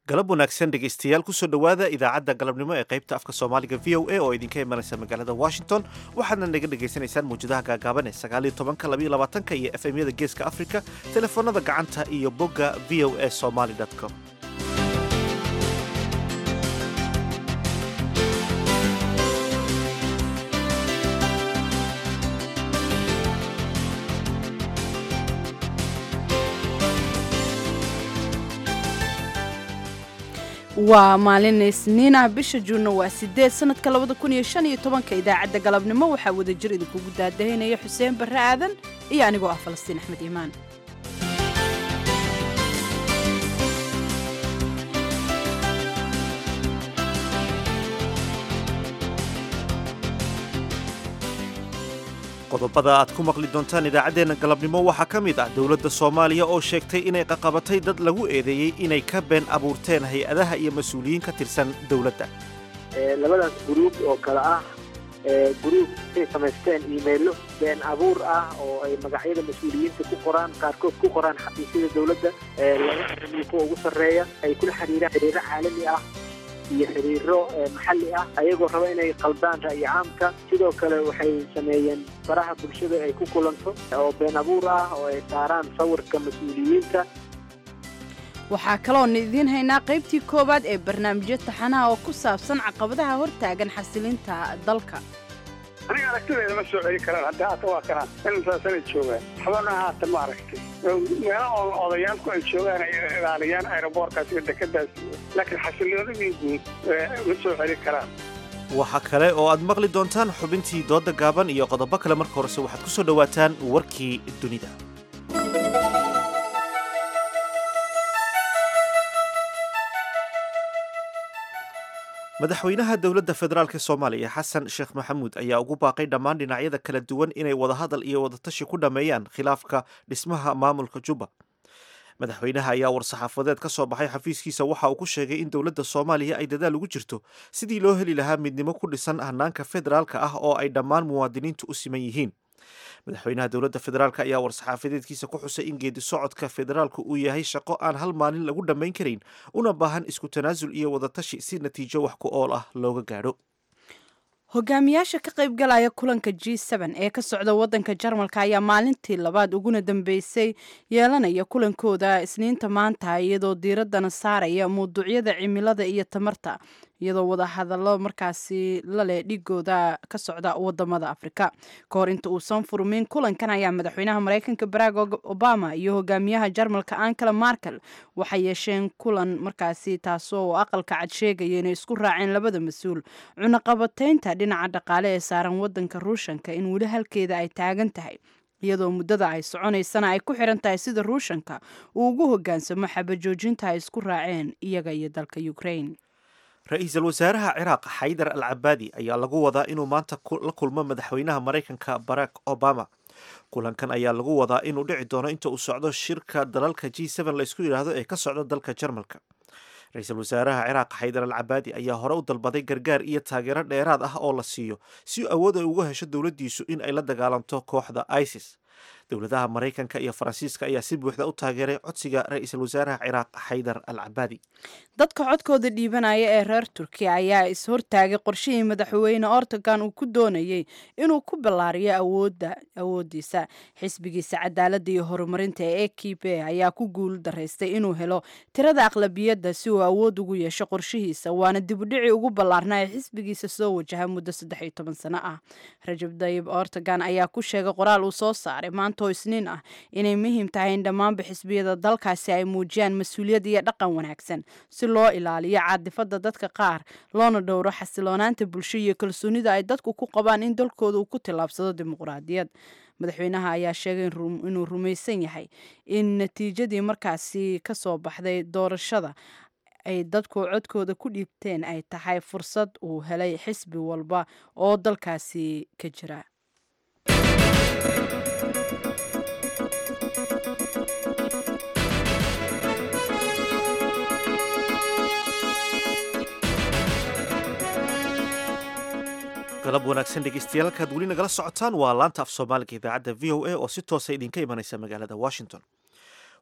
galab wanaagsan dhegaystayaal kusoo dhowaada idaacadda galabnimo ee qaybta afka soomaaliga v o a oo idinka imanaysa magaalada washington waxaadna naga dhegaysanaysaan mawjadaha gaagaaban ee sagaaliyo tobanka labayo labaatanka iyo f m yada geeska afrika telefoonada gacanta iyo bogga v o a somaly com waa maalin isniinah bisha juunna waa sideed sanadka labada kun iyo shan iyo tobanka idaacadda galabnimo waxaa wadajir idinkugu daadahaynaya xuseen barre aadan iyo anigoo ah falastiin axmed iimaan qodobada aad ku maqli doontaan idaacaddeenna galabnimo waxaa ka mid ah dowladda soomaaliya oo sheegtay inay qaqabatay dad lagu eedeeyey inay ka been abuurteen hay-adaha iyo mas-uuliyiin ka tirsan dowladda labadaas guruub oo kale ah guruub ay samaysteen iimaylo been abuur ah oo ay magacyada mas-uuliyiinta ku qoraan qaarkood ku qoraan xafiisyada dowladda laga xirmiyo kuwa ugu sarreeya ay kula xiriiraan xiriiro caalami ah iyo xiriiro maxalli ah ayagoo raba inay qaldaan ra'yi caamka sidoo kale waxay sameeyeen baraha bulshada ay ku kulanto oo been abuur ah oo ay saaraan sawirka mas-uuliyiinta waxaa kaloon idiin haynaa qaybtii koowaad ee barnaamijyo taxanaha oo ku saabsan caqabadaha hortaagan xasilinta dalka aniga aragtideeda ma soo celi karaan hadda haata waa kanaan insaasana joogaan waxbana haata ma aragtay meela oo odayaalku ay joogaan ay ilaaliyaan aeroboorkaas iyo dekadaas laakiin xasiloonidii guud ma soo celi karaan waxaa kale oo aad maqli doontaan xubintii doodda gaaban iyo qodobo kale marka horese waxaad ku soo dhowaataan warkii dunida madaxweynaha dowladda federaalk soomaaliya xasan sheekh maxamuud ayaa ugu baaqay dhammaan dhinacyada kala duwan inay wadahadal iyo wadatashi ku dhammeeyaan khilaafka dhismaha maamulka jubba madaxweynaha ayaa war-saxaafadeed ka soo baxay xafiiskiisa waxa uu ku sheegay in dowladda soomaaliya ay dadaal ugu jirto sidii loo heli lahaa midnimo ku dhisan hanaanka federaalka ah oo ay dhammaan muwaadiniintu u siman yihiin madaxweynaha dowladda federaalk ayaa war-saxaafadeedkiisa ku xusay in geedi socodka federaalku uu yahay shaqo aan hal maalin lagu dhammayn karin una baahan isku tanaasul iyo wadatashi si natiijo wax ku ool ah looga gaadho hogaamiyaasha ka qaybgalaya kulanka g ee ka socda wadanka jarmalka ayaa maalintii labaad uguna dambeysay yeelanaya kulankooda isniinta maanta iyadoo diiradana saaraya mawduucyada cimilada iyo tamarta iyadoo wadahadallo markaasi laleh dhigooda ka socda wadamada afrika ka hor inta uusan furmin kulankan ayaa madaxweynaha mareykanka barack obama iyo hogaamiyaha jarmalka ankala markel waxay yeesheen kulan markaasi taasoo aqalka cad sheegaya inay isku raaceen labada mas-uul cunaqabataynta dhinaca dhaqaale ee saaran wadanka ruushanka in weli halkeeda ay taagan tahay iyadoo muddada ay soconaysana ay ku xiran tahay sida ruushanka uu ugu hogaansamo xabajoojinta ay isku raaceen iyaga iyo dalka ukraine ra-iisul wasaaraha ciraaq xaydar al cabaadi ayaa lagu wadaa inuu maanta la kulmo madaxweynaha maraykanka barack obama kulankan ayaa lagu wadaa inuu dhici doono inta uu socdo shirka dalalka g laysku yidhaahdo ee ka socda dalka jarmalka ra-iisul wasaaraha ciraaq xaydar al cabaadi ayaa hore u dalbaday gargaar iyo taageero dheeraad ah oo la siiyo si awood ay uga hesho dowladdiisu in ay la dagaalanto kooxda isis dowladaha maraykanka iyo faransiiska ayaa si buuxda u taageeray codsiga ra-iisul wasaaraha ciraaq xaydar al cabaadi dadka codkooda dhiibanaya ee reer turkiya ayaa is-hortaagay qorshihii madaxweyne ortogan uu ku doonayey inuu ku ballaariyo awoodda awoodiisa xisbigiisa cadaaladda iyo horumarinta ee e k b ayaa ku guul daraystay inuu helo tirada aqlabiyadda si uu awood ugu yeesho qorshihiisa waana dibudhicii ugu ballaarnaa ee xisbigiisa soo wajaha muddo saddex iyo toban sano ah rajab dayib ortogan ayaa ku sheegay qoraal uu soo saaray maantoo isniin ah inay muhiim tahay in dhammaanba xisbiyada dalkaasi ay muujiyaan mas-uuliyad iyo dhaqan wanaagsan si loo ilaaliyo caadifada dadka qaar loona dhowro xasiloonaanta bulsho iyo kalsoonida ay dadku ku qabaan in dalkooda uu ku tillaabsado dimuqraadiyad madaxweynaha ayaa sheegay inuu rumaysan yahay in natiijadii markaasi ka soo baxday doorashada ay dadku codkooda ku dhiibteen ay tahay fursad uu helay xisbi walba oo dalkaasi ka jira galab wanaagsan dhegeystayaal halkaad weli nagala socotaan waa laanta af soomaaliga idaacadda v o a oo si toosa idinka imanaysa magaalada washington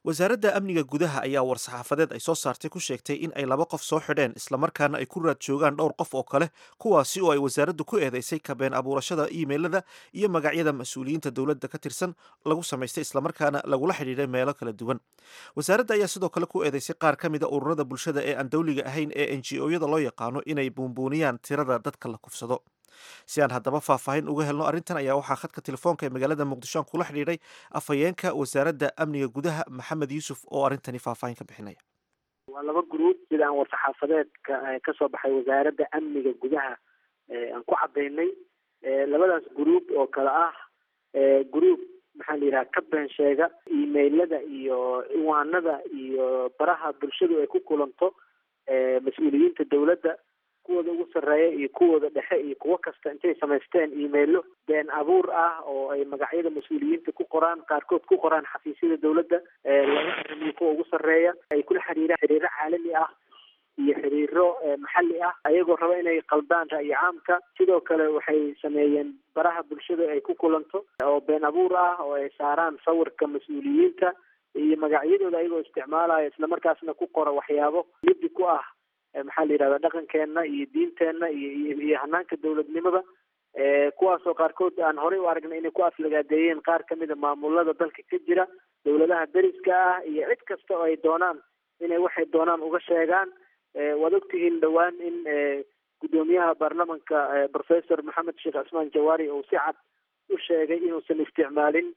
wasaaradda amniga gudaha ayaa war-saxaafadeed ay soo saartay ku sheegtay in ay laba qof soo xidheen islamarkaana ay ku raad joogaan dhowr qof oo kale kuwaasi oo ay wasaaraddu ku eedeysay kabeen abuurashada iimeylada iyo magacyada mas-uuliyiinta dowladda ka tirsan lagu samaystay islamarkaana lagula xidhiidhay meelo kala duwan wasaaradda ayaa sidoo kale ku eedeysay qaar ka mida ururada bulshada ee aan dowliga ahayn ee n g o-yada loo yaqaano inay buunbuuniyaan tirada dadka la kufsado si aan haddaba faahfaahin uga helno arrintan ayaa waxaa khadka telefoonka ee magaalada muqdisho aan kula xidhiidhay afhayeenka wasaaradda amniga gudaha maxamed yuusuf oo arrintani faahfaahin ka bixinaya waa laba gruub sida aan war-saxaafadeedka kasoo baxay wasaaradda amniga gudaha aan ku cadaynay labadaas gruub oo kale ah gruub maxaa la yidhaha ka been sheega emailada iyo ciwaanada iyo baraha bulshadu ay ku kulanto mas-uuliyiinta dowladda kuwooda ugu sarreeya iyo kuwooda dhexe iyo kuwo kasta intay samaysteen emailo been abuur ah oo ay magacyada mas-uuliyiinta ku qoraan qaarkood ku qoraan xafiisyada dowladda laga aramiyo kuwa ugu sarreeya ay kula xiriiraan xiriiro caalami ah iyo xiriiro maxalli ah ayagoo raba inay qaldaan ra'yi caamka sidoo kale waxay sameeyeen baraha bulshada ay ku kulanto oo been abuur ah oo ay saaraan sawirka mas-uuliyiinta iyo magacyadooda ayagoo isticmaalaya islamarkaasna ku qora waxyaabo liddi ku ah maxaa la yidhahda dhaqankeena iyo diinteenna iyo iyo hanaanka dowladnimada kuwaasoo qaarkood aan horey u aragnay inay ku aflagaadeeyeen qaar kamida maamulada dalka ka jira dowladaha deriska ah iyo cid kasta oo ay doonaan inay waxay doonaan uga sheegaan waad ogtihiin dhowaan in guddoomiyaha baarlamanka professor maxamed sheekh cismaan jawaari uu si cad u sheegay inuusan isticmaalin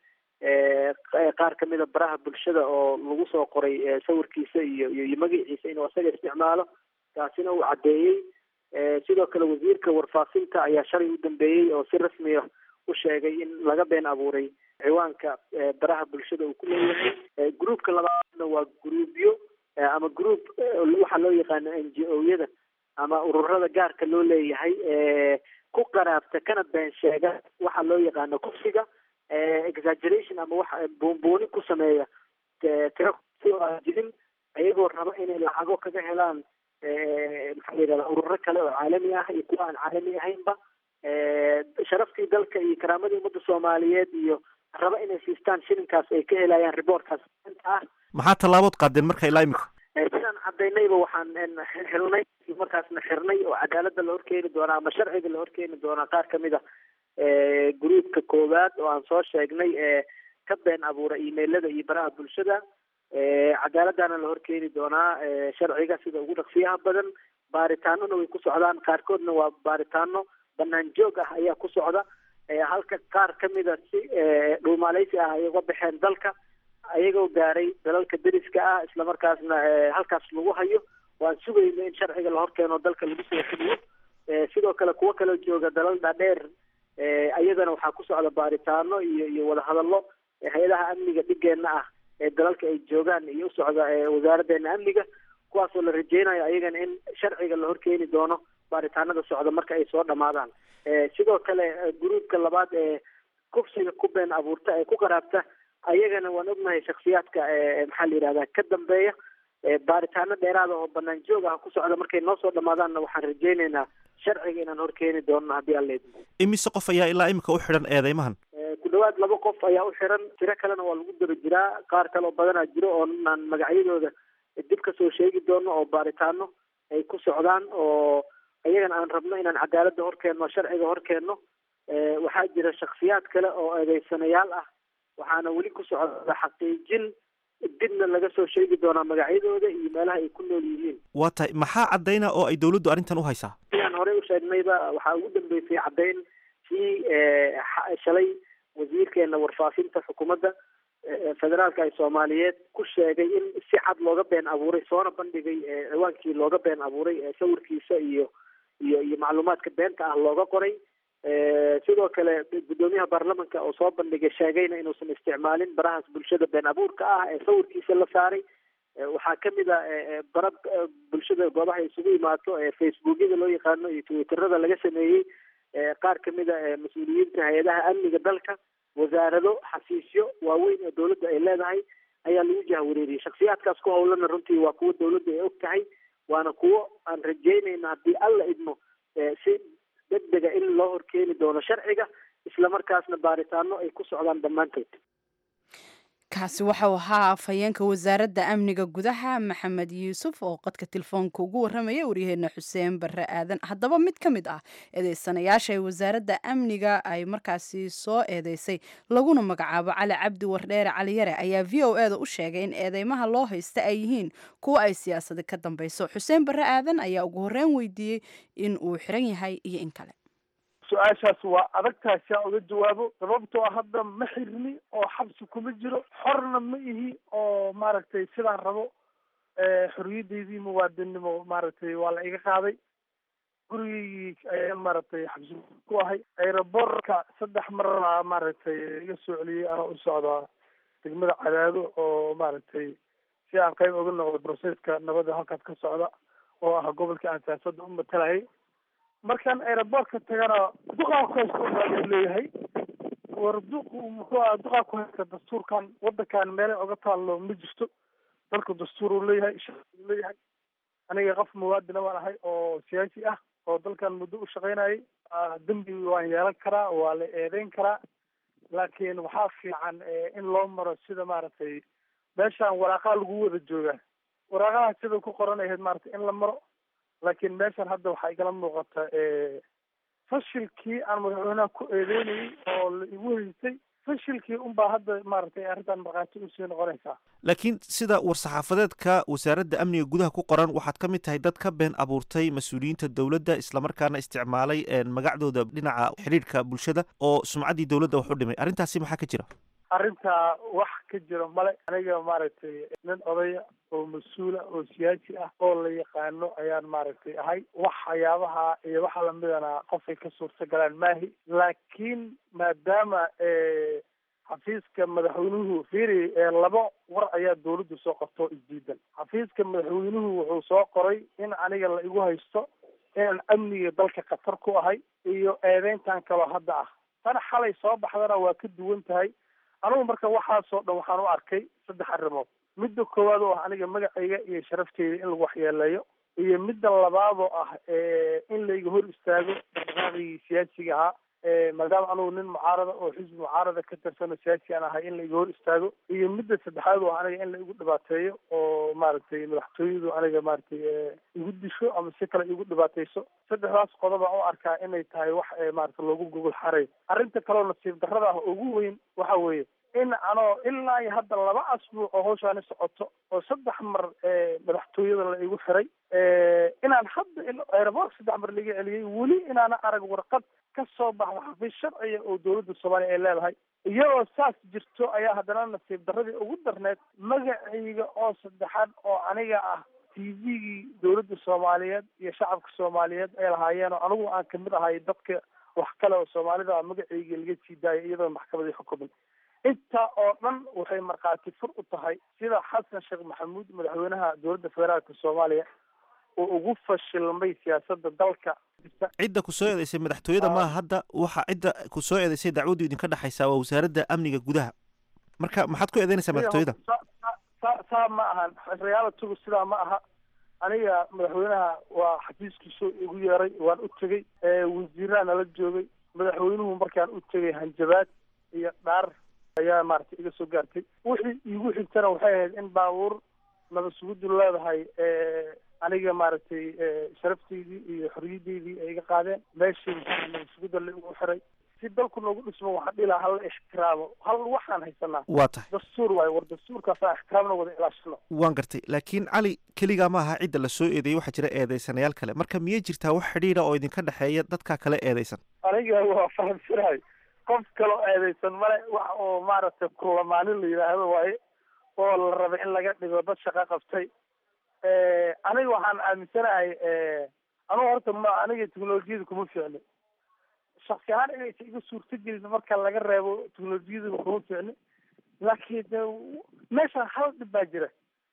qaar kamida baraha bulshada oo lagu soo qoray sawirkiisa iyo iyo magaciisa inuu isaga isticmaalo taasina uu caddeeyey sidoo kale wasiirka warfaafinta ayaa shalay u dambeeyey oo si rasmiya u sheegay in laga been abuuray ciwaanka baraha bulshada uu ku leeyahay groupka labaadna waa groupyo ama group waxaa loo yaqaano n g o-yada ama ururada gaarka loo leeyahay ku qaraabta kana been sheega waxaa loo yaqaano kufsiga exaggeration ama wax buunbuuni ku sameeya tiro si oo aan jirin ayagoo raba inay lacago kaga helaan maxaa la yidhahda ururo kale oo caalami ah iyo kuwa aan caalami ahaynba sharaftii dalka iyo karaamadii ummadda soomaaliyeed iyo raba inay siistaan shilinkaas ay ka helayaan reportkaas ah maxaa tallaabood qaadeen marka ilaa imika sidaan cadaynayba waxaan xirnay markaasna xirnay oo cadaaladda la horkeeni doonaa ama sharciga la horkeeni doonaa qaar kamid a gruupka koowaad oo aan soo sheegnay ee ka been abuura emailada iyo baraha bulshada cadaaladdaana la horkeeni doonaa sharciga sida ugu dhaqsiyaha badan baaritaanona way ku socdaan qaarkoodna waa baaritaano banaan joog ah ayaa ku socda halka qaar kamida si dhuumaaleysi ah ay uga baxeen dalka ayagoo gaaray dalalka deriska ah islamarkaasna halkaas lagu hayo waan sugayno in sharciga la horkeeno dalka lagu soo fuliyo sidoo kale kuwo kaloo jooga dalal dhaadheer iyadana waxaa ku socda baaritaano iyo iyo wadahadallo hay-adaha amniga dhigeenna ah ee dalalka ay joogaan iyo usocda wasaaraddeena amniga kuwaasoo la rajeynayo ayagana in sharciga la horkeeni doono baaritaanada socda marka ay soo dhamaadaan sidoo kale gruupka labaad ee kufsiga ku been abuurta ee ku qaraabta ayagana waan ognahay shaksiyaadka maxaa la yidhahda ka dambeeya baaritaano dheeraada oo banaan joog ah ku socda markay noo soo dhamaadaanna waxaan rajeyneynaa sharciga inaan horkeeni doono haddii aan leedmo imise qof ayaa ilaa imika u xidhan eedeymahan ku dhawaad laba qof ayaa u xiran tiro kalena waa lagu daba jiraa qaar kale oo badanaa jiro oo aan magacyadooda dib kasoo sheegi doono oo baaritaano ay ku socdaan oo ayagana aan rabno inaan cadaaladda horkeenno sharciga horkeenno waxaa jira shaksiyaad kale oo eedeysanayaal ah waxaana weli ku socda xaqiijin dibna laga soo sheegi doonaa magacyadooda iyo meelaha ay ku nool yihiin waa tahay maxaa caddayna oo ay dowladdu arrintan u haysaa sidaan horey u sheegnayba waxaa ugu dambeysay caddayn kii shalay wasiirkeena warfaafinta xukuumadda federaalka ee soomaaliyeed ku sheegay in si cad looga been abuuray soona bandhigay ciwaankii looga been abuuray sawirkiisa iyo iyo iyo macluumaadka beenta ah looga qoray sidoo kale guddoomiyaha baarlamanka oo soo bandhigay sheegayna inuusan isticmaalin barahaas bulshada been abuurka ah ee sawirkiisa la saaray waxaa kamid a bara bulshada goobaha isugu imaato ee facebookyada loo yaqaano iyo twitterada laga sameeyey qaar kamid a mas-uuliyiinta hay-adaha amniga dalka wasaarado xafiisyo waaweyn oo dowladda ay leedahay ayaa lagu jahwareeriyey shaksiyaadkaas ku howlana runtii waa kuwo dowladda ay og tahay waana kuwo aan rajeynayna haddii alla idmo si degdega in loo horkeeni doono sharciga islamarkaasna baaritaano ay ku socdaan dhammaantood kaasi waxau ahaa afhayeenka wasaaradda amniga gudaha maxamed yuusuf oo qadka telefoonka ugu warramaya waryaheena xuseen barre aadan haddaba mid ka mid ah eedeysanayaasha ee wasaaradda amniga ay markaasi soo eedeysay laguna magacaabo cali cabdi wardheere caliyare ayaa v o e da u sheegay in eedeymaha loo haysta ay yihiin kuwa ay siyaasadi ka dambeyso xuseen barre aadan ayaa ugu horreyn weydiiyey in uu xiran yahay iyo in kale su-aashaas waa adagtahay si aan uga jawaabo sababtoo ah hadda ma xirni oo xabsi kuma jiro xorna ma ihi oo maaragtay sidaan rabo xoriyaddeydii muwaadinnimo maaragtay waa la iga qaaday gurigeygii ayaan maaragtay xabsi ku ahay aerobortka saddex mar maaragtay iga soo celiyey anoo u socdaa degmada cadaado oo maaragtay si aan qayb uga noqdo broseska nabadda halkaas ka socda oo ah gobolkii aan siyaasadda u matalayay markaan aerobortka tagana duqaa ku haysta baa leeyahay war duq muxuu aha duqaa ku haysta dastuurkan wadankan meelay oga taallo ma jirto dalku dastuur uu leeyahay shaqi uu leeyahay aniga qof muwaadina waan ahay oo siyaasi ah oo dalkan muddo u shaqaynayay dembi waan yeelan karaa waa la eedeyn karaa laakiin waxaa fiican in loo maro sida maaragtay meeshaan waraaqaha lagu wada joogaa waraaqaha sida ku qoran ahayd maaragtay in la maro laakiin meeshan hadda waxaa igala muuqata fashilkii aan madaxweynaha ku eedeynayay oo la igu haystay fashilkii unbaa hadda maaragtay arrintan markhaati usii noqonaysaa laakiin sida war-saxaafadeedka wasaaradda amniga gudaha ku qoran waxaad ka mid tahay dad ka been abuurtay mas-uuliyiinta dowladda islamarkaana isticmaalay magacdooda dhinaca xidhiidhka bulshada oo sumcaddii dowladda wax u dhimay arrintaasi maxaa ka jira arrintaa wax ka jiro male aniga maaragtay nin odaya oo mas-uula oo siyaasi ah oo la yaqaano ayaan maaragtay ahay waxyaabaha iyo waxa lamidana qofay ka suurta galaan maahi laakiin maadaama xafiiska madaxweynuhu fiiri laba war ayaa dawladdu soo qorto isdiidan xafiiska madaxweynuhu wuxuu soo qoray in aniga la igu haysto inaan amniga dalka khatar ku ahay iyo eedeyntan kaloo hadda ah tan xalay soo baxdana waa ka duwan tahay anugu marka waxaasoo dhan waxaan u arkay saddex arrimood midda koowaad oo ah aniga magacayga iyo sharafteyda in lagu waxyeeleeyo iyo midda labaad oo ah in layga hor istaago dhaqdhaqaaqigii siyaasiga ahaa maadaama anugu nin mucaarada oo xisbi mucaarada ka tirsan oo siyaasi aan ahay in laiga hor istaago iyo midda saddexaad oo aniga in la igu dhibaateeyo oo maaragtay madaxtooyadu aniga maaragtay igu disho ama si kale igu dhibaateyso saddexdaas qodob aan u arkaa inay tahay wax maarata loogu gogol xaray arrinta kaleo nasiib darrada ah ugu weyn waxa weeye in anoo ilaa iyo hadda laba asbuuc oo hawshaani socoto oo saddex mar madaxtooyada la igu xiray inaan hadda aeroboort saddex mar laga celiyey weli inaana arag warqad ka soo baxda xafiis sharciga oo dowladda soomaaliya ay leedahay iyadoo saas jirto ayaa haddana nasiib darradii ugu darneyd magacayga oo saddexaad oo aniga ah t v-gii dowladda soomaaliyeed iyo shacabka soomaaliyeed ay lahaayeen oo anigu aan kamid ahay dadka wax kale oo soomaalida magacayga laga sii daayay iyadoo maxkamadii xukumin intaa oo dhan waxay markhaati fur u tahay sida xasan sheekh maxamuud madaxweynaha dowladda federaalka soomaaliya oo ugu fashilmay siyaasadda dalka cidda ku soo eedeysay madaxtooyada maaha hadda waxa cidda ku soo eedeysay dacwaddu idinka dhexaysaa waa wasaaradda amniga gudaha marka maxaad ku eedeynaysaa madaxtooyada sa saa ma ahan realitigu sidaa ma aha aniga madaxweynaha waa xafiiskiisoo igu yeeray waan u tegey wasiiraha nala joogay madaxweynuhu markaan u tegay hanjabaad iyo dhaar ayaa maaragtay iga soo gaartay wixii iigu xigtana waxay ahayd in baabuur naba sugudu leedahay aniga maaragtay sharafteydii iyo xoriyaddeydii ay iga qaadeen meeshii maxaa naba suguda la igu xiray si dalku noogu dhismo waxaan dhihi lahaa hala ixtiraamo hal waxaan haysanaa waa tahay dastuur waayo war dastuurkaasaan ixtiraamna wada ilaashano waan gartay laakiin cali keligaa ma aha cidda la soo eedeeyey waxaa jira eedeysanayaal kale marka miyay jirtaa wax xidhiidha oo idinka dhexeeya dadkaa kale eedeysan aniga waa fahamsanahay qof kaloo eedeysan male wax oo maaragtay kulamaanin la yidhaahdo waaye oo la rabay in laga dhigo dad shaqo qabtay aniga waxaan aaminsanahay anugu horta ma aniga teknolojiyada kuma fiicni shaksi ahaan inaysa iga suurto gelin marka laga reebo teknolojiyaduna kuma fiicni laakiin meeshaan hal dhib baa jira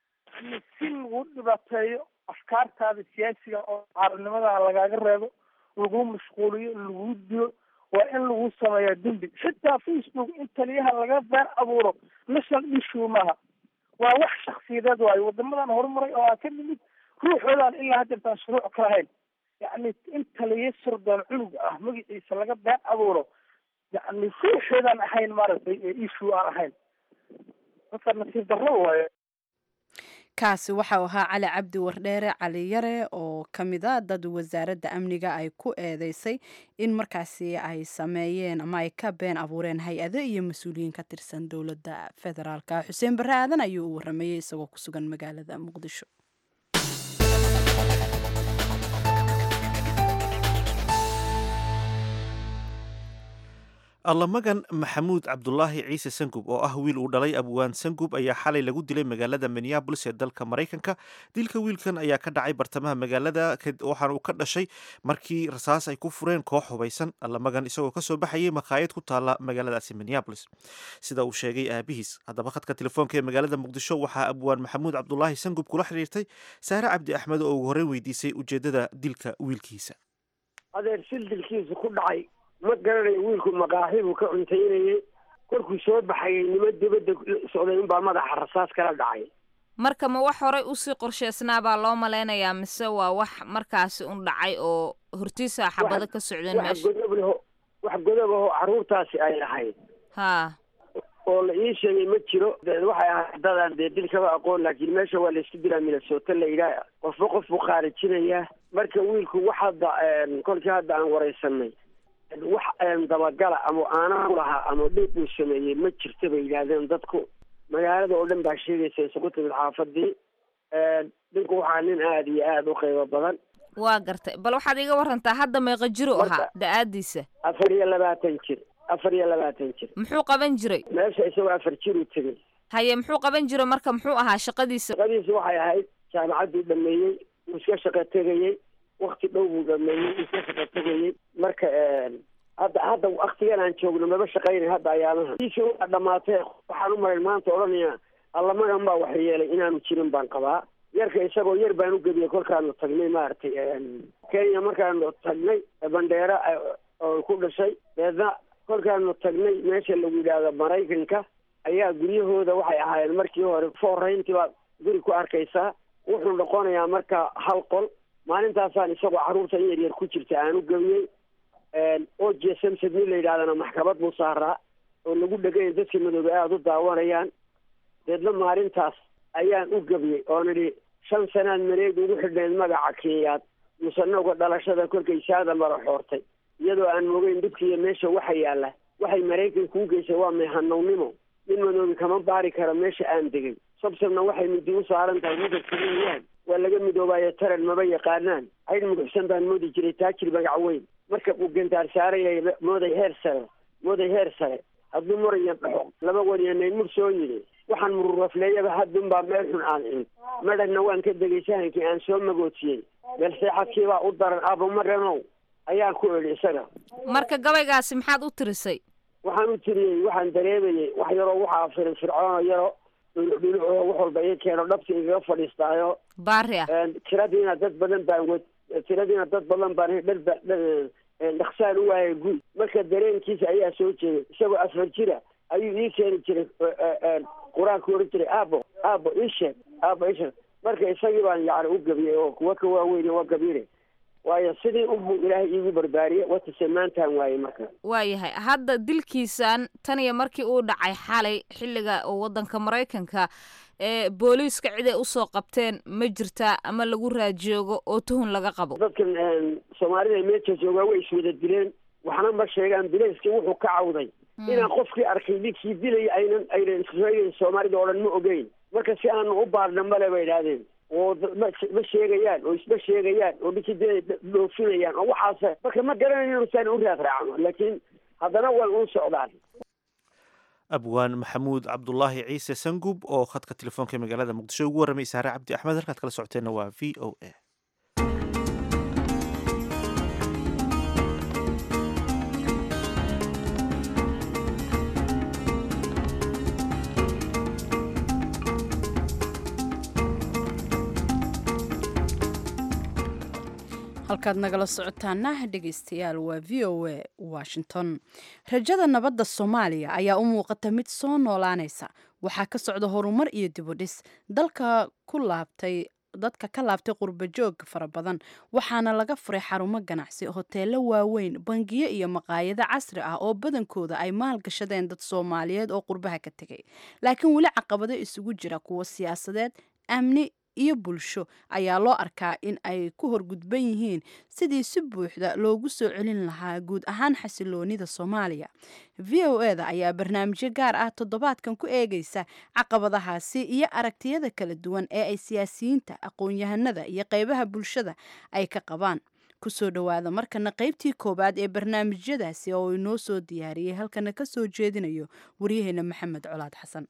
si lagu dhibaateeyo afkaartaada siyaasiga oo caarinimada lagaaga reebo lagu mashquuliyo lagu dilo waa in lagu sameeyaa dembi xitaa facebook in taliyaha laga been abuuro national issue maaha waa wax shaksiyadeed waayo wadamadan horumaray oo aan ka nimid ruuxoodaan ilaa haddeertaan shuruuc ka lahayn yacni in taliya sirdoon cunug ah magaciisa laga been abuuro yacni ruuxoodaan ahayn maaragtay issue aan ahayn marka nasiib darro waaye kaasi waxau ahaa cali cabdi wardheere cali yare oo ka mid a dad wasaaradda amniga ay ku eedeysay in markaasi ay sameeyeen ama ay ka been abuureen hay-ado iyo mas-uuliyiin ka tirsan dowladda federaalka xuseen barre aadan ayuu u waramayey isagoo ku sugan magaalada muqdisho allamagan maxamuud cabdulaahi ciise sangub oo ah wiil uu dhalay abwaan sangub ayaa xalay lagu dilay magaalada minneabolis ee dalka maraykanka dilka wiilkan ayaa ka dhacay bartamaha magaalada waxaana uu ka dhashay markii rasaas ay ku fureen koox hubaysan allamagan isagoo kasoo baxayay makhaayad ku taala magaaladaasi minneabolis sida uu sheegay aabihiis haddaba khadka telefoonka ee magaalada muqdisho waxaa abwaan maxamuud cabdulaahi sangub kula xiriirtay saare cabdi axmed oo ugu horreyn weydiisay ujeedada dilka wiilkiisa adeer sil dilkiisa ku dhacay ma garanayo wiilku maqaaxi buu ka cuntaynayay korkuu soo baxayay nimo dibadda socday unbaa madaxa rasaas kala dhacay marka ma wax horay usii qorsheysnaa baa loo malaynayaa mise waa wax markaasi un dhacay oo hortiisa xabado ka socdeen wax meesha godob leho wax godob ahoo carruurtaasi ay lahayd haa oo la ii sheegay ma jiro de waxay ahayd dadaan dee dil kaba aqoon laakiin meesha waa laysku dilaa minnesota la yidhaah qofba qof buu khaarijinayaa marka wiilku wax hadda kolkii hadda aan waraysanay wax dabagala ama aanaa u lahaa ama dhib uu sameeyey ma jirta bay yidhaahdeen dadku magaalada oo dhan baa sheegaysa isugu timid xaafadii dhinku waxaa nin aada iyo aada u qiimo badan waa gartay bal waxaad iga warantaa hadda meeqa jiru Marka- ahaa da-aadiisa afar iyo labaatan jir afar iyo labaatan jir muxuu qaban jiray meesha isagoo afar jir uu tegey haye muxuu qaban jiray marka muxuu ahaa shaqadiisa shaqadiisu waxay ahayd jaamacadduu dhameeyey wuu iska shaqo tegayey wakti dhow buu dhameeyey wuu iska shaqo tegayey marka hadda hadda waktigan aan joogno maba shaqaynay hadda ayaamaha iisi waa dhamaatee waxaan u maray maanta odhanaya allamagan baa wax yeelay inaanu jirin baan qabaa yarka isagoo yar baan u gebiyey kolkaanu tagnay maaragtay kenya markaanu tagnay bandheera oo ku dhashay deedna kolkaanu tagnay meesha lagu yidhaahdo maraykanka ayaa guryahooda waxay ahaayeen markii hore foorrayntii baad guri ku arkaysaa wuxuu noqonayaa marka hal qol maalintaasaan isagoo carruurta in yaryar ku jirta aan u gebiyey o j samsad nin la yidhahdana maxkamad buu saaraa oo lagu dheganya dadka madoobe aada u daawanayaan deedna maalintaas ayaan u gebiyey oo nidhi shan sanaad mareeg ugu xidhnayd magaca kenyaad musanowga dhalashada kolkay saada mara xoortay iyadoo aan mogeyn dhibka iyo meesha waxa yaalla waxay maraykanka u geysay waa meehanownimo nin madoobi kama baari karo meesha aan degay sabsabna waxay midi u saaran tahay midabkayaan waa laga midoobaayo taran maba yaqaanaan haydh muguxsan baan moodi jiray taajir magac weyn marka uu gantaar saaraya mooday heer sare mooday heer sare hadduu muraya dhaxo laba waniyanay mur soo yidhi waxaan mururafleeyaba haddunbaa meel xun aan cid madhanna waan ka degay sahankii aan soo magootiyey meel seexadkiibaa u daran abo maranow ayaan ku idhi isaga marka gabaygaasi maxaad u tirisay waxaan u tiriyey waxaan dareemayey wax yaroo waxaa firin fircoono yaro dhuludhulucoo wax walba ii keeno dhabta igaga fadhiistaayo baari ah tiradiina dad badan baan wed tiradiina dad badan baan dharba dhaksaan u waayay guud marka dareenkiisa ayaa soo jeeday isagoo afar jira ayuu ii keeni jiray qur-aanku oran jiray aabo aabo isheeg aabo isheeg marka isagii baan yani u gabiyey oo kuwa ka waaweyn waa gabiire waayo sidii unbuu ilaahay iigu barbaariyey watase maantaan waayey marka waayahay hadda dilkiisan tan iyo markii uu dhacay xalay xilliga oo waddanka maraykanka ee booliiska cid ay usoo qabteen ma jirtaa ama lagu raajoogo oo tuhun laga qabo dadkan soomaalida meesha joogaa way iswada dileen waxna ma sheegaan bilayskii wuxuu ka cawday inaan qofkii arkay ninkii dilaya aynan aynan sheegayn soomaalida oo dhan ma ogeyn marka si aanu u baarna male bay idhaahdeen oo ma sheegayaan oo isma sheegayaan oo ninkii dilay dhoofinayaan oo waxaas marka ma garanayo inusaan u raad raacno laakiin haddana way u socdaan abwaan maxamuud cabdulaahi ciise sangub oo khadka telefoonka magaalada muqdisho ugu warramay saare cabdi axmed halkaad kala socoteenna waa v o a halkaad nagala socotaana dhegeystayaal waa v o a washington rajada nabadda soomaaliya ayaa u muuqata mid soo noolaanaysa waxaa ka socda horumar iyo dibudhis dalka ku laabtay dadka ka laabtay qurba joog fara badan waxaana laga furay xarumo ganacsi hoteelo waaweyn bangiyo iyo maqaayado casri ah oo badankooda ay maalgashadeen dad soomaaliyeed oo qurbaha ka tegay laakiin weli caqabado isugu jira kuwa siyaasadeed amni iyo bulsho ayaa loo arkaa in ay ku horgudban yihiin sidii si buuxda loogu soo celin lahaa guud ahaan xasiloonida soomaaliya v o e da ayaa barnaamijyo gaar ah toddobaadkan ku eegaysa caqabadahaasi iyo aragtiyada kala duwan ee ay siyaasiyiinta aqoon-yahanada iyo qeybaha bulshada ay ka qabaan kusoo dhowaada markana qeybtii koowaad ee barnaamijyadaasi oo inoo soo diyaariyey halkana ka soo jeedinayo waryaheena maxamed colaad xasan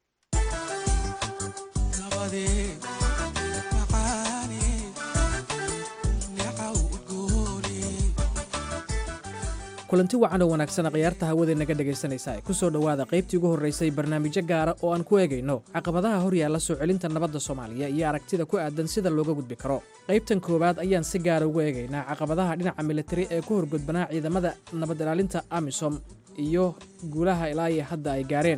kulanti wacan oo wanaagsan khiyaarta hawada naga dhegaysanaysa ku soo dhowaada qaybtii ugu horraysay barnaamijyo gaara oo aan ku eegayno caqabadaha hor yaalla soo celinta nabadda soomaaliya iyo aragtida ku aadan sida looga gudbi karo qaybtan koowaad ayaan si gaara ugu eegaynaa caqabadaha dhinaca militari ee ku horgudbanaa ciidamada nabad ilaalinta amisom iyo guulaha ilaa iyo hadda ay gaareen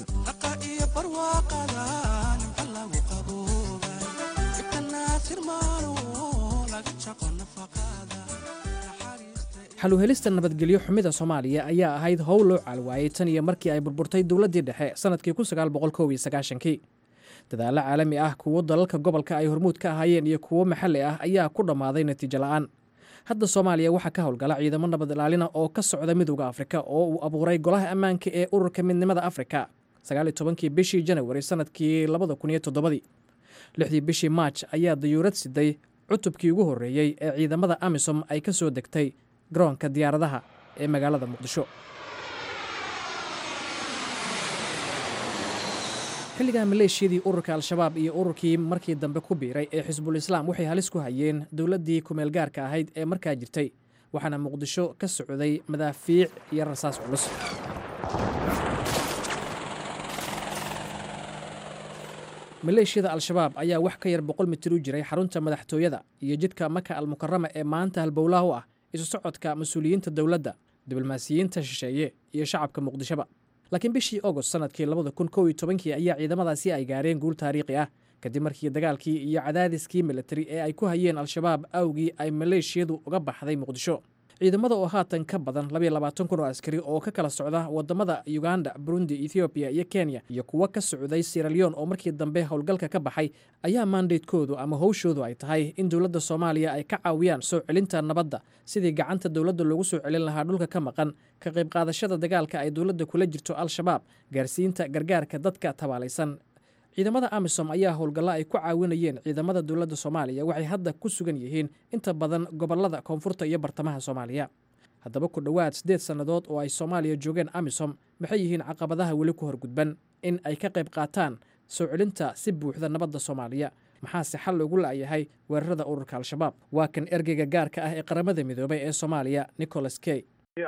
xaluhelista nabadgelyo xumida soomaaliya ayaa ahayd howl loo caalwaayey tan iyo markii ay burburtay dowladdii dhexe sannadkii kii dadaallo caalami ah kuwo dalalka gobolka ay hormuud ka ahaayeen iyo kuwo maxalli ah ayaa ku dhammaaday natiijo la'aan hadda soomaaliya waxaa ka howlgala ciidamo nabad ilaalina oo ka socda midowda afrika oo uu abuuray golaha ammaanka ee ururka midnimada afrika kii bishii janawari sannadkii lixdii bishii maaj ayaa dayuurad siday cutubkii ugu horreeyey ee ciidamada amisom ay ka soo degtay garoonka diyaaradaha ee magaalada muqdisho xilligaa maleeshiyadii ururka al-shabaab iyo ururkii markii dambe ku biiray ee xisbul islaam waxay halis ku hayeen dowladdii kumeel gaarka ahayd ee markaa jirtay waxaana muqdisho ka socday madaafiic iyo rasaas culus maleeshiyada al-shabaab ayaa wax ka yar boqol mitir u jiray xarunta madaxtooyada iyo jidka maka almukarama ee maanta halbowlaha u ah isu socodka mas-uuliyiinta dowladda diblomaasiyiinta shisheeye iyo shacabka muqdishoba laakiin bishii agost sannadkii labada kun kow iyo tobankii ayaa ciidamadaasi ay gaareen guul taariikhi ah kadib markii dagaalkii iyo cadaadiskii militari ee ay ku hayeen al-shabaab awgii ay maleeshiyadu uga baxday muqdisho ciidamada oo haatan ka badan kun oo askari oo ka kala socda wadamada uganda burundi ethoobiya iyo kenya iyo kuwo ka socday siraleon oo markii dambe howlgalka ka baxay ayaa maandeydkoodu ama howshoodu ay tahay in dowladda soomaaliya ay ka caawiyaan soo celinta nabadda sidii gacanta dowladda loogu soo celin lahaa dhulka ka maqan ka qayb qaadashada dagaalka ay dowladda kula jirto al-shabaab gaarsiinta gargaarka dadka tabaalaysan ciidamada amisom ayaa howlgallo ay ku caawinayeen ciidamada dowladda soomaaliya waxay hadda ku sugan yihiin inta badan gobolada koonfurta iyo bartamaha soomaaliya haddaba ku dhowaad siddeed sannadood oo ay soomaaliya joogeen amisom maxay yihiin caqabadaha weli ku horgudban in ay ka qayb qaataan soo celinta si buuxda nabadda soomaaliya maxaase xal loogu la'yahay weerarada ururka al-shabaab waa kan ergeyga gaarka ah ee qaramada midoobay ee soomaaliya nicholas key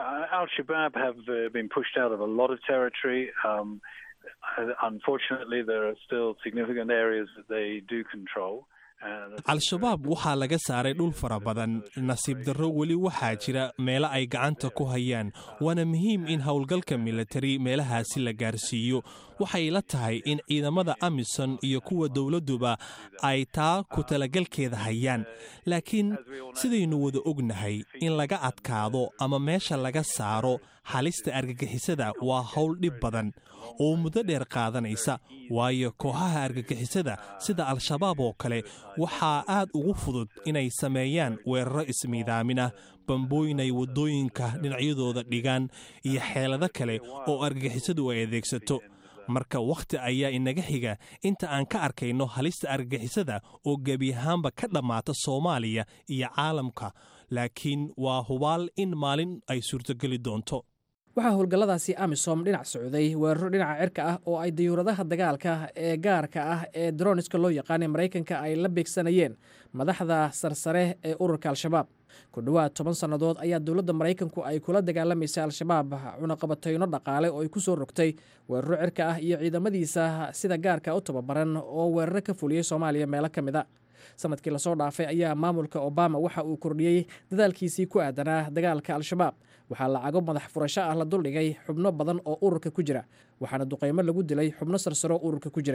al-shabaab waxaa laga saaray dhul fara badan nasiib darro weli waxaa jira meelo ay gacanta ku hayaan waana muhiim in howlgalka militari meelahaasi la gaarsiiyo waxay la tahay in ciidamada amison iyo kuwa dowladduba ay taa ku talagalkeeda hayaan laakiin sidaynu wada ognahay in laga adkaado ama meesha laga saaro halista argagixisada waa howl dhib badan oo muddo dheer qaadanaysa waayo kooxaha argagixisada sida al-shabaab oo kale waxaa aad ugu fudud inay sameeyaan weeraro ismiidaamin ah bambooyin ay waddooyinka dhinacyadooda dhigaan iyo xeelado kale oo argagixisadu ay adeegsato marka wakhti ayaa inaga xiga inta aan ka arkayno halista argagixisada oo gebi ahaanba ka dhammaata soomaaliya iyo caalamka laakiin waa hubaal in maalin ay suurtogeli doonto waxaa howlgalladaasi amisom dhinac socday weeraro dhinaca cirka ah oo ay dayuuradaha dagaalka ee gaarka ah ee droniska loo yaqaanay maraykanka ay la beegsanayeen madaxda sarsare ee ururka al-shabaab ku dhowaad toban sannadood ayaa dowladda maraykanku ay kula dagaalamaysay al-shabaab cunaqabatayno dhaqaale oo ay ku soo rogtay weeraro cirka ah iyo ciidamadiisa sida gaarka u tababaran oo weeraro ka fuliyey soomaaliya meelo ka mid a sanadkii lasoo dhaafay ayaa maamulka obama waxa uu kordhiyey dadaalkiisii ku aadanaa dagaalka al-shabaab waxaa lacago madax furasho ah la duldhigay xubno badan oo ururka ku jira waxaana duqaymo lagu dilay xubno sarsaro ururka ku jiray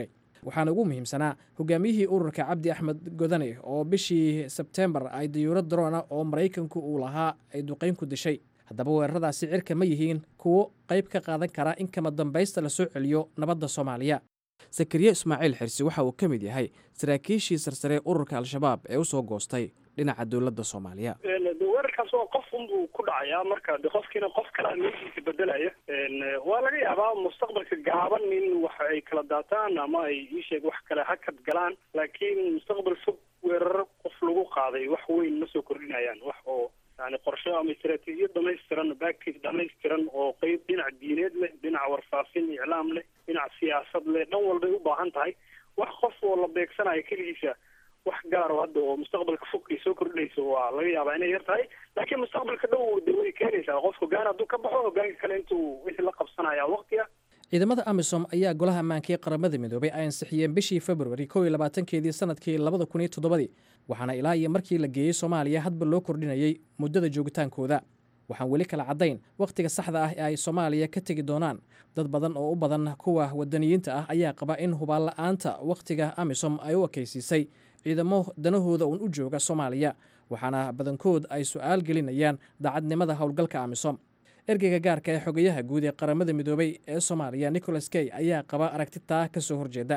waxaana ugu muhiimsanaa hogaamiyihii ururka cabdi axmed godane oo bishii sebtembar ay dayuurad daroona oo maraykanku uu lahaa ay duqayn ku dishay haddaba weeraradaasi cirka ma yihiin kuwo qayb ka qaadan kara in kama dambaysta la soo celiyo nabadda soomaaliya sakariye ismaaciil xirsi waxa uu ka mid yahay saraakiishii sarsare ururka al-shabaab ee u soo goostay dhinaca dowladda soomaaliya weerarkaas waa qof unbuu ku dhacayaa marka de qofkiina qof kalea meeshiisa bedelaya waa laga yaabaa mustaqbalka gaaban in wax ay kala daataan ama ay iisheeg wax kale hakad galaan laakiin mustaqbal fog weeraro qof lagu qaaday wax weyn ma soo kordhinayaan wax oo yani qorsho ama istaraatiijiyad dhamaystiran backage dhamaystiran oo qeyb dhinac diineed leh dhinac warfaafin iclaam leh dhinac siyaasad leh dhan walbay u baahan tahay wax qof oo la beegsanayo keligiisa wax gaaro hadda oo mustaqbalka fog ay soo kordhinayso waa laga yaabaa inay yar tahay laakiin mustaqbalka dhow de way keenaysaa qof hogaan hadduu ka baxo hogaanka kale intuu wixii la qabsanaya waqtiga ciidamada amisom ayaa golaha ammaanka ee qaramada midoobay ay ansixiyeen bishii februari kow iyo labaatankeedii sanadkii labada kun iyo toddobadii waxaana ilaa iyo markii la geeyey soomaaliya hadba loo kordhinayey muddada joogitaankooda waxaan weli kala caddayn wakhtiga saxda ah ee ay soomaaliya ka tegi doonaan dad badan oo u badan kuwa wadaniyiinta ah ayaa qaba in hubaanla-aanta wakhtiga amisom ay u ekaysiisay ciidamo danahooda uun u jooga soomaaliya waxaana badankood ay su-aal gelinayaan daacadnimada howlgalka amisom ergeyga gaarka ee xogayaha guud ee qaramada midoobay ee soomaaliya nicholas key ayaa qaba aragti taa ka soo horjeeda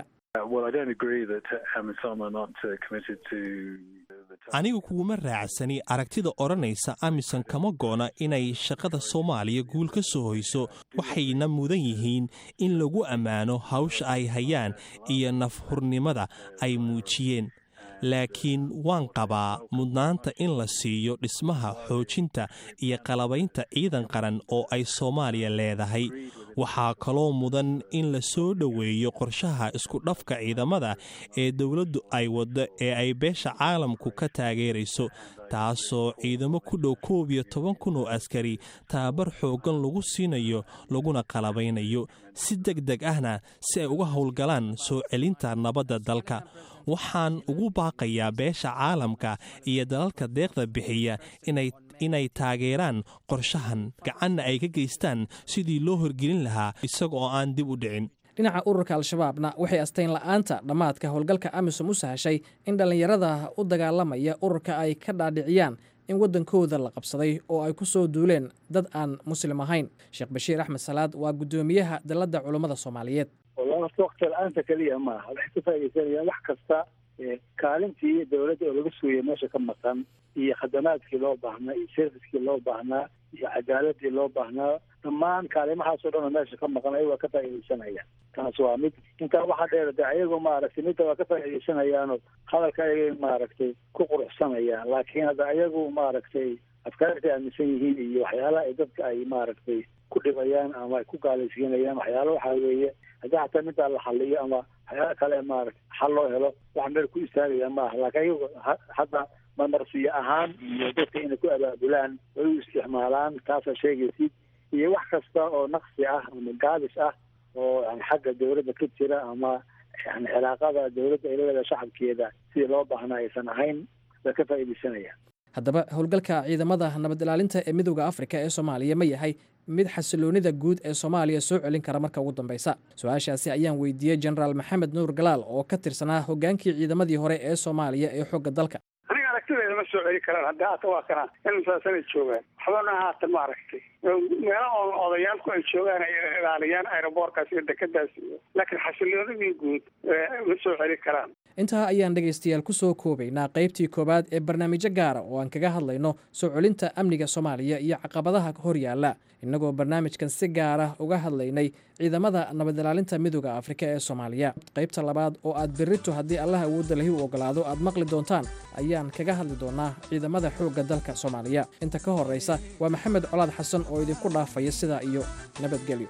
anigu kuuma raacsani aragtida odhanaysa amisom kama goona inay shaqada soomaaliya guul ka soo hoyso waxayna mudan yihiin in lagu ammaano hawsha ay hayaan iyo nafhurnimada ay muujiyeen laakiin waan qabaa mudnaanta in la siiyo dhismaha xoojinta iyo qalabaynta ciidan qaran oo ay soomaaliya leedahay waxaa kaloo mudan in la soo dhoweeyo qorshaha iskudhafka ciidamada ee dowladdu ay waddo ee ay beesha caalamku ka taageerayso taasoo ciidamo ku dhow koob iyo toban kun oo askari tababar xooggan lagu siinayo laguna qalabaynayo si deg deg ahna si ay uga howlgalaan soo celinta nabadda dalka waxaan ugu baaqayaa beesha caalamka iyo dalalka deeqda bixiya inay inay taageeraan qorshahan gacanna ay ka geystaan sidii loo horgelin lahaa isaga oo aan dib u dhicin dhinaca ururka al-shabaabna waxay astayn la'aanta dhammaadka howlgalka amisom u sahashay in dhallinyarada u dagaalamaya ururka ay ka dhaadhiciyaan in waddankooda la qabsaday oo ay ku soo duuleen dad aan muslim ahayn sheekh bashiir axmed salaad waa guddoomiyaha dalladda culummada soomaaliyeed walahi waqti la-aanta keliya maaha waxay ka faaidaysanayaan wax kasta kaalintii dowladda oo laga sugaya meesha ka maqan iyo khadamaadkii loo baahnaa iyo serviskii loo baahnaa iyo cadaaladii loo baahnaa dhammaan kaalimahaasoo dhan oo meesha ka maqan ayago waa ka faaidaysanayaan taas waa mid intaa waxaa dheer de ayagu maaragtay midda waa ka faa'idaysanayaanoo hadalka ayagay maaragtay ku quruxsanayaan laakiin hadda ayagu maaragtay afkaartay aaminsan yihiin iyo waxyaalaha ay dadka ay maaragtay ku dhibayaan ama ay ku gaalaysiinayaan waxyaala waxaa weeye haddii xataa middaa la xaliyo ama waxyaala kale maaragtay xal loo helo wax meel ku istaagaya maaha laakiin ayagu hadda marmarsiyo ahaan iyo dadka inay ku abaabulaan way u isticmaalaan taasaa sheegaysid iyo wax kasta oo naqsi ah ama gaabis ah oo yani xagga dowladda ka jira ama yani cilaaqada dowladda ay leedahay shacabkeeda sidii loo baahnaa aysan ahayn way ka faa'iidaysanayaan haddaba howlgalka ciidamada nabad ilaalinta ee midooda afrika ee soomaaliya ma yahay mid xasiloonida guud ee soomaaliya soo celin kara marka ugu dambeysa su-aashaasi ayaan weydiiyey jenaraal maxamed nuur galaal oo ka tirsanaa hogaankii ciidamadii hore ee soomaaliya ee xooga dalka aniga aragtideeda ma soo celi karaan hadda haata waa kanaa insaasana joogaan waxbana haatan ma aragtay meela oo odayaalku ay joogaan ay ilaaliyaan aeroboorkaas iyo dekadaas iyo laakiin xasiloonidii guud ma soo celi karaan intaa ayaan dhegaystayaal ku soo koobaynaa qaybtii koowaad ee barnaamijyo gaara oo aan kaga hadlayno soo celinta amniga soomaaliya iyo caqabadaha hor yaalla innagoo barnaamijkan si gaara uga hadlaynay ciidamada nabad ilaalinta midooda afrika ee soomaaliya qaybta labaad oo aad berrito haddii allah awoodda lahi u ogolaado aad maqli doontaan ayaan kaga hadli doonaa ciidamada xoogga dalka soomaaliya inta ka horraysa waa maxamed colaad xasan oo idinku dhaafaya sidaa iyo nabadgelyo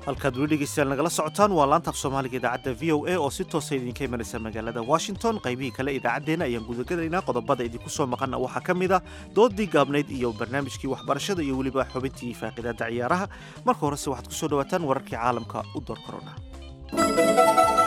halkaad weli dhegeystayaal nagala socotaan waa laanta af soomaaliga idaacadda v o a oo si toosa idinka imanaysa magaalada washington qaybihii kale idaacaddeenna ayaan gudagalaynaa qodobada idinku soo maqana waxaa ka mid a doodii gaabnayd iyo barnaamijkii waxbarashada iyo weliba xubintii faaqidaada ciyaaraha marka horese waxaad ku soo dhawaataan wararkii caalamka u door korona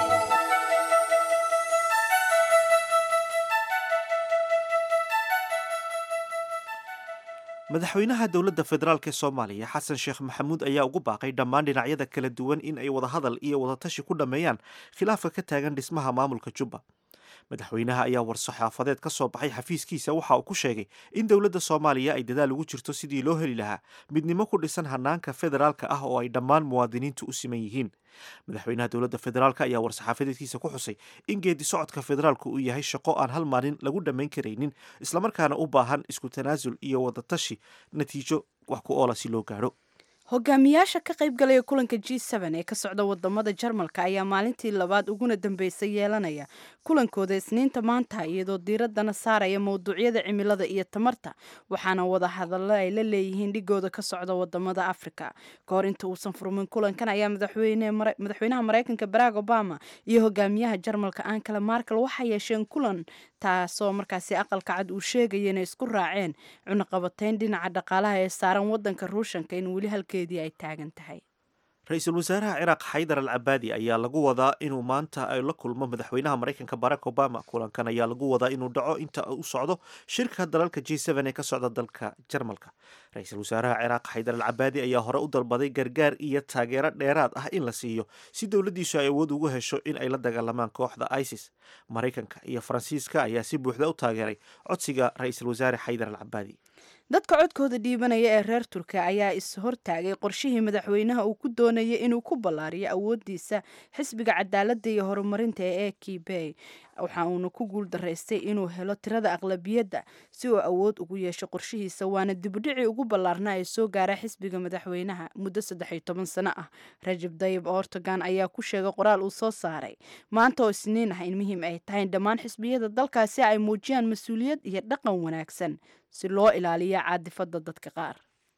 madaxweynaha dowladda federaalk ee soomaaliya xasan sheekh maxamuud ayaa ugu baaqay dhammaan dhinacyada kala duwan in ay wadahadal iyo wadatashi ku dhammeeyaan khilaafka ka taagan dhismaha maamulka jubba madaxweynaha ayaa war-saxaafadeed ka soo baxay xafiiskiisa waxa uu ku sheegay in dowladda soomaaliya ay dadaal ugu jirto sidii loo heli lahaa midnimo ku dhisan hanaanka federaalka ah oo ay dhammaan muwaadiniintu u siman yihiin madaxweynaha dowladda federaalk ayaa war-saxaafadeedkiisa ku xusay in geedi socodka federaalku uu yahay shaqo aan hal maalin lagu dhammayn karaynin islamarkaana u baahan isku tanaasul iyo wadatashi natiijo wax ku oola si loo gaadho hogaamiyaasha ka qaybgalaya kulanka g ee ka socda wadamada jarmalka ayaa maalintii labaad uguna dambeysay yeelanaya kulankooda isniinta maanta iyadoo diiradana saaraya mowduucyada cimilada iyo tamarta waxaana wada hadallo ay la leeyihiin dhigooda ka socda wadamada afrika ka hor inta uusan furmin kulankan ayaa madaxweynaha mareykanka barack obama iyo hogaamiyaha jarmalka ankala markel waxay yeesheen kulan taasoo markaasi aqalka cad uu sheegaya inay isku raaceen cunaqabatayn dhinaca dhaqaalaha ee saaran wadanka ruushanka in weli halkeedii ay taagan tahay ra-iisul wasaaraha ciraaq xaydar al cabaadi ayaa lagu wadaa inuu maanta ay la kulmo madaxweynaha maraykanka barack obama kulankan ayaa lagu wadaa inuu dhaco inta u socdo shirka dalalka g ee ka socda dalka jarmalka ra-iisul wasaaraha ciraaq xaydar al cabaadi ayaa hore u dalbaday gargaar iyo taageero dheeraad ah in la siiyo si dowladdiisu ay awood ugu hesho in ay la dagaalamaan kooxda isis maraykanka iyo faransiiska ayaa si buuxda u taageeray codsiga ra-iisul wasaare xaydar al cabaadi dadka codkooda dhiibanaya ee reer turkiya ayaa is-hortaagay qorshihii madaxweynaha uu ku doonayay inuu ku ballaariyo awoodiisa xisbiga cadaaladda iyo horumarinta ee ekibey waxa uuna ku guul daraystay inuu helo tirada aqlabiyadda si uu awood ugu yeesho qorshihiisa waana dibudhicii ugu ballaarna ee soo gaara xisbiga madaxweynaha muddo saddex iyo toban sano ah rajab dayib ortogan ayaa ku sheegay qoraal uu soo saaray maanta oo isniin ah in muhiim ay tahay in dhammaan xisbiyada dalkaasi ay muujiyaan mas-uuliyad iyo dhaqan wanaagsan si loo ilaaliyo caadifada dadka qaar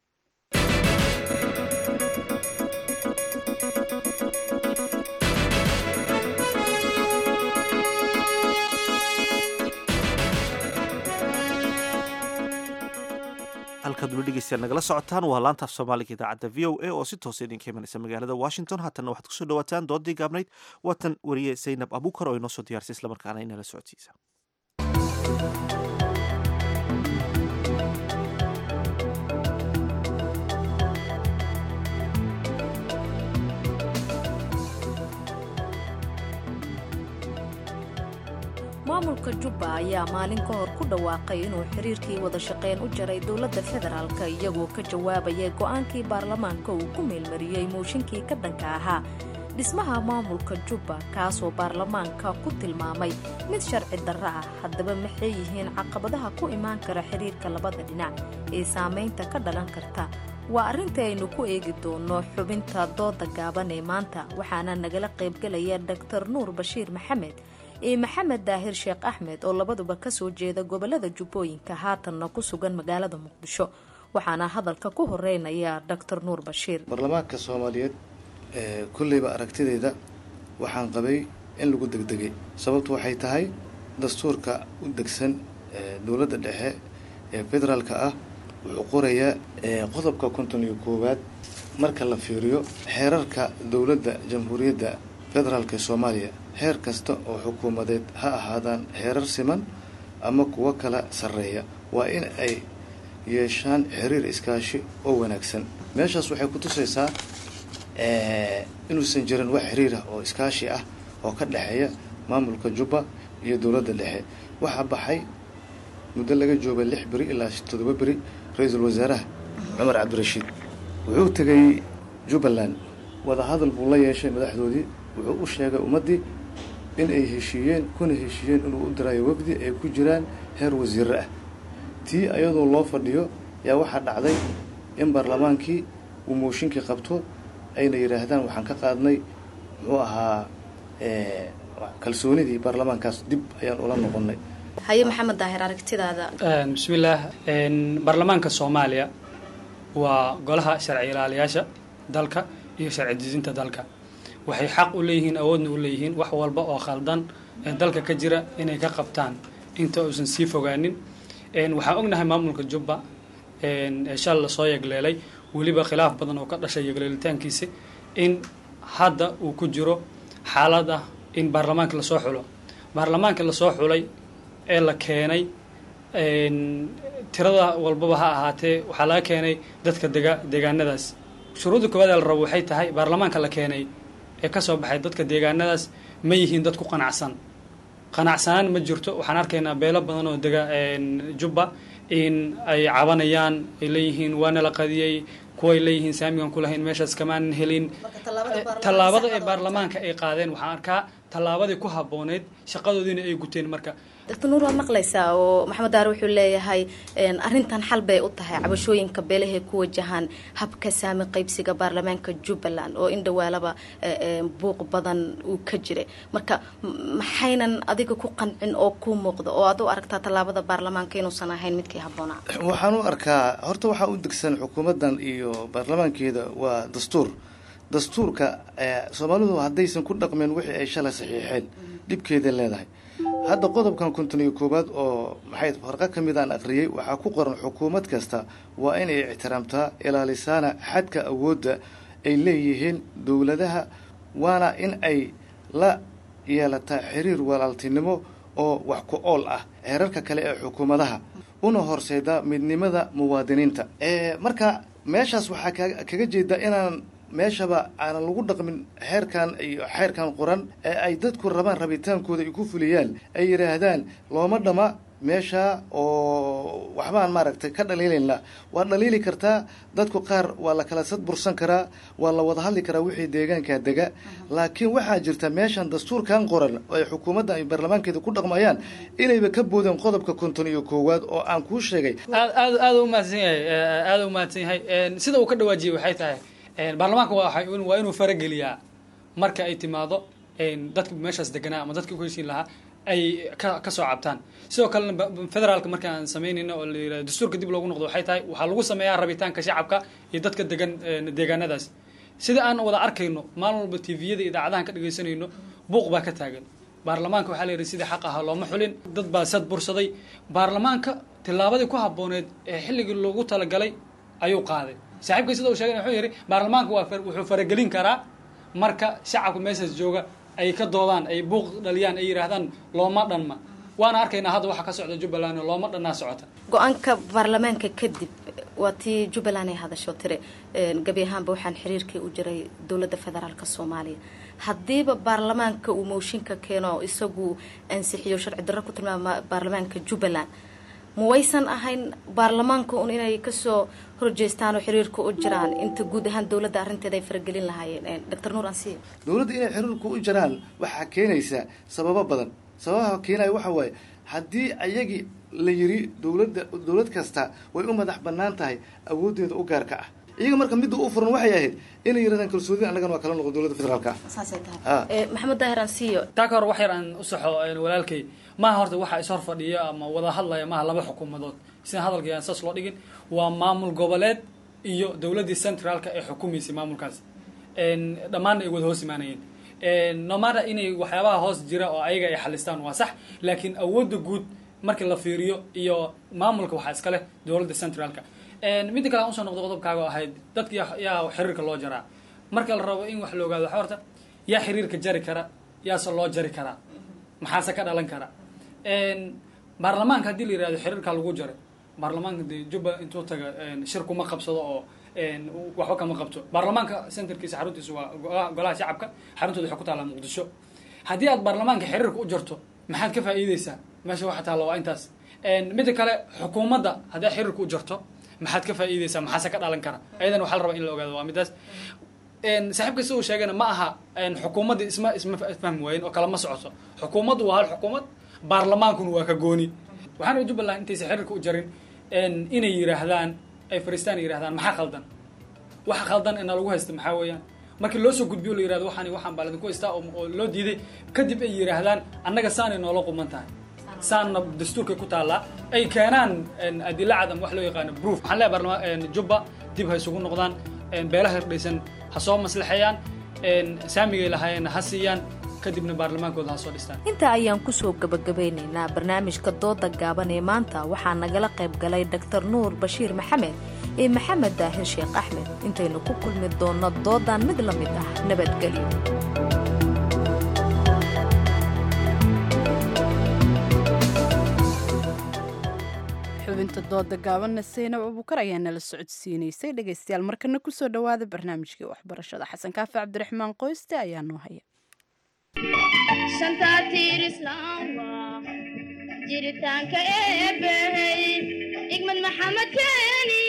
halkaad ula dhegeystayaal nagala socotaan waa laanta af soomaaliga idaacadda v o a oo si toosa idinka imanaysa magaalada washington haatanna waxaad kusoo dhawaataan doodii gaabnayd waatan wariye zaynab abuukar oo inoo soo diyaarsay islamarkaana inala socodsiisa maamulka jubba ayaa maalin ka hor ku dhawaaqay inuu xiriirkii wada shaqayn u jaray dowladda federaalka iyagoo ka jawaabaya go'aankii baarlamaanka uu ku meelmariyey mooshinkii ka dhanka ahaa dhismaha maamulka jubba kaasoo baarlamaanka ku tilmaamay mid sharci darro ah haddaba maxay yihiin caqabadaha ku imaan kara xiriirka labada dhinac ee saamaynta ka dhalan karta waa arrinta aynu ku eegi doonno xubinta dooda gaaban ee maanta waxaana nagala qaybgelaya doktor nuur bashiir maxamed iyo maxamed daahir sheekh axmed oo labaduba ka soo jeeda gobollada jubbooyinka haatanna ku sugan magaalada muqdisho waxaana hadalka ku horeynaya doctor nuur bashiir baarlamaanka soomaaliyeed kulleyba aragtideyda waxaan qabay in lagu degdegay sababtu waxay tahay dastuurka u degsan dowladda dhexe ee federaalka ah wuxuu qorayaa qodobka konton iyo koowaad marka la fiiriyo xeerarka dowladda jamhuuriyadda federaalk ee soomaaliya heer kasta oo xukuumadeed ha ahaadaan heerar siman ama kuwo kala sarreeya waa in ay yeeshaan xiriir iskaashi oo wanaagsan meeshaas waxay ku tusaysaa inuusan jirin wax xiriir ah oo iskaashi ah oo ka dhexeeya maamulka jubba iyo dowladda dhexe waxaa baxay muddo laga jooga lix beri ilaa toddoba beri ra-iisul wasaaraha cumar cabdirashiid wuxuu tegay jubbaland wadahadal buu la yeeshay madaxdoodii wuxuu u sheegay ummaddii in ay heshiiyeen kuna heshiiyeen inuu u dirayo wafdi ay ku jiraan heer wasiire ah tii ayadoo loo fadhiyo yaa waxaa dhacday in baarlamaankii uu mooshinkii qabto ayna yidhaahdaan waxaan ka qaadnay muxuu ahaa kalsoonidii baarlamaankaas dib ayaan ula noqonnay haye maxamed daahir aragtidaada bismillaah baarlamaanka soomaaliya waa golaha sharci ilaaliyaasha dalka iyo sharci dejinta dalka waxay xaq u leeyihiin awoodna u leeyihiin wax walba oo khaldan ee dalka ka jira inay ka qabtaan inta uusan sii fogaanin waxaan ognahay maamulka jubba ee shal lasoo yegleelay weliba khilaaf badan oo ka dhashay yegleelitaankiisa in hadda uu ku jiro xaalad ah in baarlamaanka lasoo xulo baarlamaanka lasoo xulay ee la keenay tirada walbaba ha ahaatee waxaa laga keenay dadka dega deegaanadaas shuruudda koowaad ee la rabo waxay tahay baarlamaanka la keenay ee kasoo baxay dadka deegaanadaas ma yihiin dad ku qanacsan qanacsanaan ma jirto waxaan arkaynaa beelo badan oo dega jubba in ay cabanayaan ay leeyihiin waana la qadiyey kuway leeyihiin saamigan ku lahayn meeshaas kamaan helin tallaabada ee baarlamaanka ay qaadeen waxaan arkaa tallaabadii ku habbooneyd shaqadoodiina ay guteen marka doctor nuur waa maqlaysaa oo maxamed daare wuxuu leeyahay arrintan xal bay u tahay cabashooyinka beelahay ku wajahaan habka saami qaybsiga baarlamaanka jubbaland oo in dhawaalaba buuq badan uu ka jiray marka maxaynan adiga ku qancin oo ku muuqda oo aad u aragtaa tallaabada baarlamaanka inuusan ahayn midkii habboonaa waxaan u arkaa horta waxaa u degsan xukuumaddan iyo baarlamaankeeda waa dastuur dastuurka soomaalidu haddaysan ku dhaqmeen wixii ay shalay saxiixeen dhibkeeday leedahay hadda qodobkan konton iyo koowaad oo maxay farqo ka mid aan akhriyey waxaa ku qoran xukuumad kasta waa inay ictiraamtaa ilaalisaana xadka awoodda ay leeyihiin dowladaha waana in ay la yeelataa xiriir walaaltinimo oo wax ku ool ah heerarka kale ee xukuumadaha una horseeda midnimada muwaadiniinta marka meeshaas waxaa kaga jeeda inaan meeshaba aanan lagu dhaqmin xeerkan iyo xeerkan qoran ee ay dadku rabaan rabitaankooda ay ku fuliyaan ay yidhaahdaan looma dhama meesha oo waxbaan maaragtay ka dhaliilayna waa dhaliili kartaa dadku qaar waa la kala sad bursan karaa waa la wada hadli karaa wixii deegaankaa dega laakiin waxaa jirta meeshan dastuurkan qoran oo ay xukuumadda ay baarlamaankeeda ku dhaqmayaan inayba ka boodeen qodobka konton iyo koowaad oo aan kuu sheegay aad aad aada u mahadsan yahay aada u mahadsan yahay sida uu ka dhawaajiyey waxay tahay baarlamaanka waa inuu farageliyaa marka ay timaado dadka meeshaas deganaa ama dadka ku heshiin lahaa ay ka kasoo cabtaan sidoo kalena federaalka marka aan samaynayno oo la yirahdo dastuurka dib loogu noqdo waxay tahay waxaa lagu sameeyaa rabitaanka shacabka iyo dadka degan deegaanadaas sida aan wada arkayno maalin walba tviyada idaacadahan ka dhegaysanayno buuq baa ka taagan baarlamaanka waxaa la yidhi sidii xaq ahaa looma xulin dad baa sad bursaday baarlamaanka tillaabadii ku habbooneed ee xilligii loogu talagalay ayuu qaaday saaxiibkay sida uu sheegay wuxuu yidhi baarlamaanka waa wuxuu faragelin karaa marka shacabka meeshaas jooga ay ka doodaan ay buuq dhaliyaan ay yidhaahdaan looma dhanma waana arkaynaa hadda waxa ka socda jubbaland oo looma dhannaa socota go-aanka baarlamaanka kadib waa tii jubbaland ay hadasho tire gebi ahaanba waxaan xiriirkii u jiray dowladda federaalk soomaaliya haddiiba baarlamaanka uu mooshinka keeno isagu ansixiyo sharci darro ku tilmaama baarlamaanka jubbaland ma waysan ahayn baarlamaanka un inay kasoo horjeestaan oo xiriirka u jiraan inta guud ahaan dowladda arrinteeda ay faragelin lahaayeen doctor nuur ansiya dowladda inay xiriirka u jiraan waxaa keenaysa sababo badan sababaha keenaya waxa waaye haddii ayagii la yiri dowladda dowlad kasta way u madax bannaan tahay awooddeeda u gaarka ah iyaga marka midda u furan waxay ahayd inay yirahdaan kalsoonida annagana waa kala noqon dowladda federaalka saasay tahay maxamed daahir ansiyo taa ka hor wax yar aan u saxo walaalkay maaha horta waxa is hor fadhiya ama wada hadlaya maaha laba xukuumadood sida hadalkii aan saas loo dhigin waa maamul goboleed iyo dowladdii centraalka ee xukumaysay maamulkaas dhammaanna ay wada hoos imaanayeen nomada inay waxyaabaha hoos jira oo ayaga ay xalistaan waa sax laakiin awoodda guud markii la fiiriyo iyo maamulka waxaa iska leh dowladda centraalka midda kale aan usoo noqdo qodobkaaga ahayd dadka yaa xiriirka loo jaraa marka la rabo in wax la ogaado waxa horta yaa xiriirka jari kara yaase loo jari karaa maxaase ka dhalan kara baarlamaanka haddii la yirahdo xiriirkaa lagu jaray baarlamaanka dee jubba intuu taga shir kuma qabsado oo waxba kama qabto baarlamaanka centerkiisa xaruntiisa waa golaha shacabka xaruntooda waxay ku taallaa muqdisho haddii aad baarlamaanka xiriirka u jarto maxaad ka faa'iideysaa meesha waxa taalla waa intaas midda kale xukuumadda haddii xiriirka u jarto maxaad ka faa'iideysaa maxaase ka dhalan kara ayadana waxaa la rabaa in la ogaado waa midaas saaxiibka si uu sheegana ma aha xukuumadda isma isma fahmi waayen oo kale ma socoto xukuumaddu waa hal xukuumad baarlamaankuna waa ka gooni waxaan rabay jubbaland intaysa xiriirka u jarin inay yiraahdaan ay fariistaan yirahdaan maxaa khaldan waxa khaldan ina lagu haysta maxaa weeyaan markii loo soo gudbiyo la yirahdo waxaan waxaan baa ladinku haystaa oo loo diiday kadib ay yiraahdaan annaga saanay noola quman tahay saanna dastuurkay ku taallaa ay keenaan adila cad ama wax loo yaqaano proof waxaan leeyahay baarlamaan jubba dib ha isugu noqdaan beelaha hirdhaysan ha soo maslaxeeyaan saamigay lahaayeenna ha siiyaan kadibna baarlamaankooda ha soo dhistaan intaa ayaan kusoo gabagabeynaynaa barnaamijka dooda gaaban ee maanta waxaa nagala qayb galay dr nuur bashiir maxamed iyo maxamed daahir sheekh axmed intaynu ku kulmi doonno doodan mid la mid ah nabadgelyo xubinta dooda gaabanna saynab abuukar ayaa nala socodsiinaysay dhegaystayaal markana kusoo dhowaada barnaamijkii waxbarashada xasan kaafi cabdiraxmaan qoyste ayaa noo haya shantaatiir islaamba jiritaanka eebbahey igmad maxamed keeni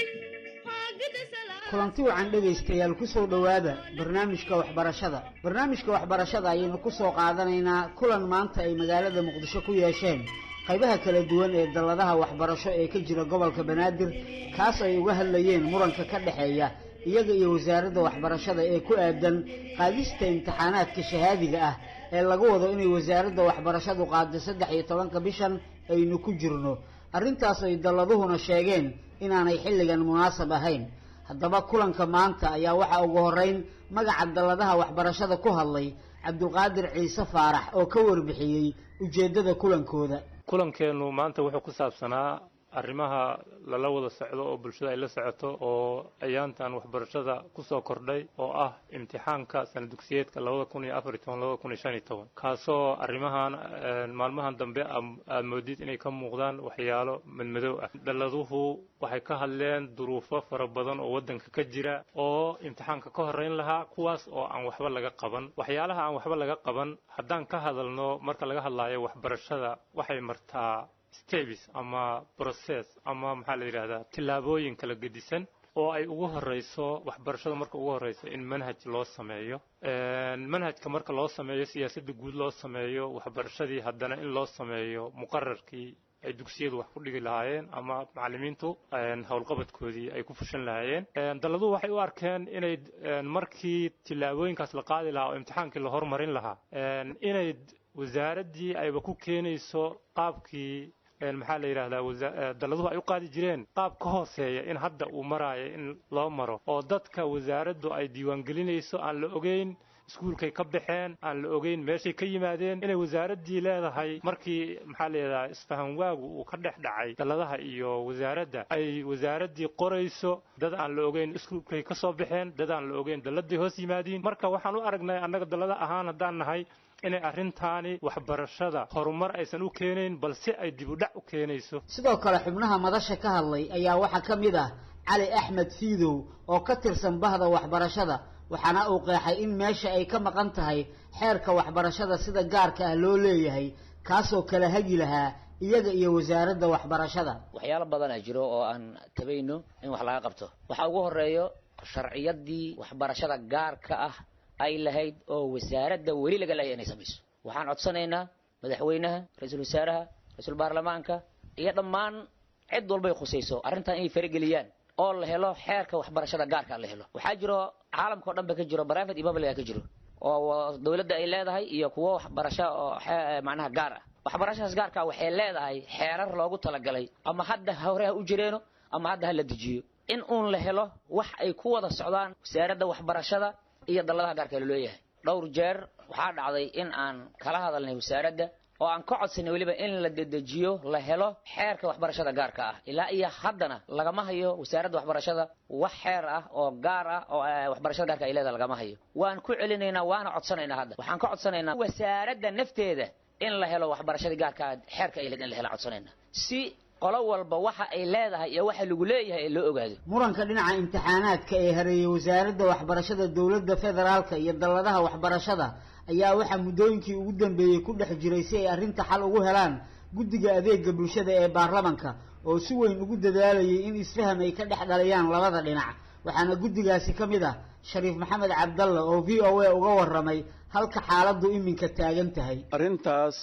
kulanti wacan dhegaystayaal ku soo dhowaada barnaamijka waxbarashada barnaamijka waxbarashada ayaynu ku soo qaadanaynaa kulan maanta ay magaalada muqdisho ku yeesheen qaybaha kala duwan ee dalladaha waxbarasho ee ka jira gobolka banaadir kaas ay uga hadlayeen muranka ka dhexeeya iyaga iyo wasaaradda waxbarashada ee ku aadan qaadista imtixaanaadka shahaadiga ah ee lagu wado inay wasaaradda waxbarashadu qaado saddex iyo tobanka bishan aynu ku jirno arrintaas ay dalladuhuna sheegeen inaanay xilligan munaasab ahayn haddaba kulanka maanta ayaa waxaa ugu horreyn magaca dalladaha waxbarashada ku hadlay cabdulqaadir ciise faarax oo ka warbixiyey ujeeddada kulankooda kulankeennu maanta wuxuu ku saabsanaa arrimaha lala wada socdo oo bulshada ay la socoto oo ayaantan waxbarashada kusoo kordhay oo ah imtixaanka sana dugsiyeedka labada kun iyo afar iyo toban labada kun iyo shan iyo toban kaasoo arrimahan maalmahan dambe aad moodid inay ka muuqdaan waxyaalo madmadow ah dhalladuhu waxay ka hadleen duruufo fara badan oo waddanka ka jira oo imtixaanka ka horreyn lahaa kuwaas oo aan waxba laga qaban waxyaalaha aan waxba laga qaban haddaan ka hadalno marka laga hadlaayo waxbarashada waxay martaa stebis ama process ama maxaa la yidhahdaa tillaabooyin kala gedisan oo ay ugu horeyso waxbarashada marka ugu horeyso in manhaj loo sameeyo manhajka marka loo sameeyo siyaasadda guud loo sameeyo waxbarashadii haddana in loo sameeyo muqararkii ay dugsiyadu wax ku dhigi lahaayeen ama macallimiintu howlqabadkoodii ay ku fushan lahaayeen dalladuhu waxay u arkeen inay markii tillaabooyinkaas la qaadi lahaa oo imtixaankii la hormarin lahaa inay wasaaraddii ayba ku keenayso qaabkii maxaa la yidhahdaa dalladuhu ay u qaadi jireen qaab ka hooseeya in hadda uu maraayo in loo maro oo dadka wasaaraddu ay diiwaangelinayso aan la ogeyn iskuulkay ka baxeen aan la ogeyn meeshay ka yimaadeen inay wasaaraddii leedahay markii maxaa la yidhahdaa isfahan waagu uu ka dhex dhacay dalladaha iyo wasaaradda ay wasaaraddii qorayso dad aan la ogeyn iskuulkay ka soo baxeen dad aan la ogeyn dalladay hoos yimaadiin marka waxaan u aragnay annaga dallada ahaan haddaan nahay inay arrintaani waxbarashada horumar aysan u keenayn balse ay dib u dhac u keenayso sidoo kale xubnaha madasha ka hadlay ayaa waxaa ka mid ah cali axmed fiidow oo ka tirsan bahda waxbarashada waxaana uu qeexay in meesha ay ka maqan tahay xeerka waxbarashada sida gaarka ah loo leeyahay kaasoo kala hagi lahaa iyaga iyo wasaaradda waxbarashada waxyaalo badanaa jiro oo aan tabayno in wax laga qabto waxaa ugu horeeyo sharciyadii waxbarashada gaarka ah ay lahayd oo wasaaradda weli laga laaya inay samayso waxaan codsanaynaa madaxweynaha ra-iisul wasaaraha ra-iisul baarlamaanka iyo dhammaan cid walbay khusayso arrintan inay farageliyaan oo la helo xeerka waxbarashada gaarka la helo waxaa jiro caalamka o dhan ba ka jiro private iyo public ka jiro oo dowladda ay leedahay iyo kuwo waxbarasho oo macnaha gaar ah waxbarashadaas gaarka waxay leedahay xeerar loogu talagalay ama hadda hore ha u jireeno ama hadda ha la dejiyo in uun la helo wax ay ku wada socdaan wasaaradda waxbarashada iyo dalladaha gaarka laleeyahay dhowr jeer waxaa dhacday in aan kala hadalnay wasaaradda oo aan ka codsanay weliba in la dedejiyo la helo xeerka waxbarashada gaarka ah ilaa iyo haddana lagama hayo wasaaradda waxbarashada wax xeer ah oo gaar ah oo waxbarashada gaarka ay leedahay lagama hayo waan ku celinaynaa waana codsanaynaa hadda waxaan ka codsanaynaa wasaaradda nafteeda in la helo waxbarashada gaarka ah xeerka ay leed in la helo codsanaynaa si qolo walba waxa ay leedahay iyo waxa lagu leeyahay ee loo ogaado muranka dhinaca imtixaanaadka ee hareeyay wasaaradda waxbarashada dowladda federaalka iyo dalladaha waxbarashada ayaa waxaa muddooyinkii ugu dambeeyey ku dhex jiray si ay arrinta xal ugu helaan guddiga adeega bulshada ee baarlamanka oo si weyn ugu dadaalayay in isfaham ay ka dhex dhaliyaan labada dhinac waxaana guddigaasi ka mid ah shariif maxamed cabdalla oo v o a uga warramay halka xaaladdu iminka taagan tahay arrintaas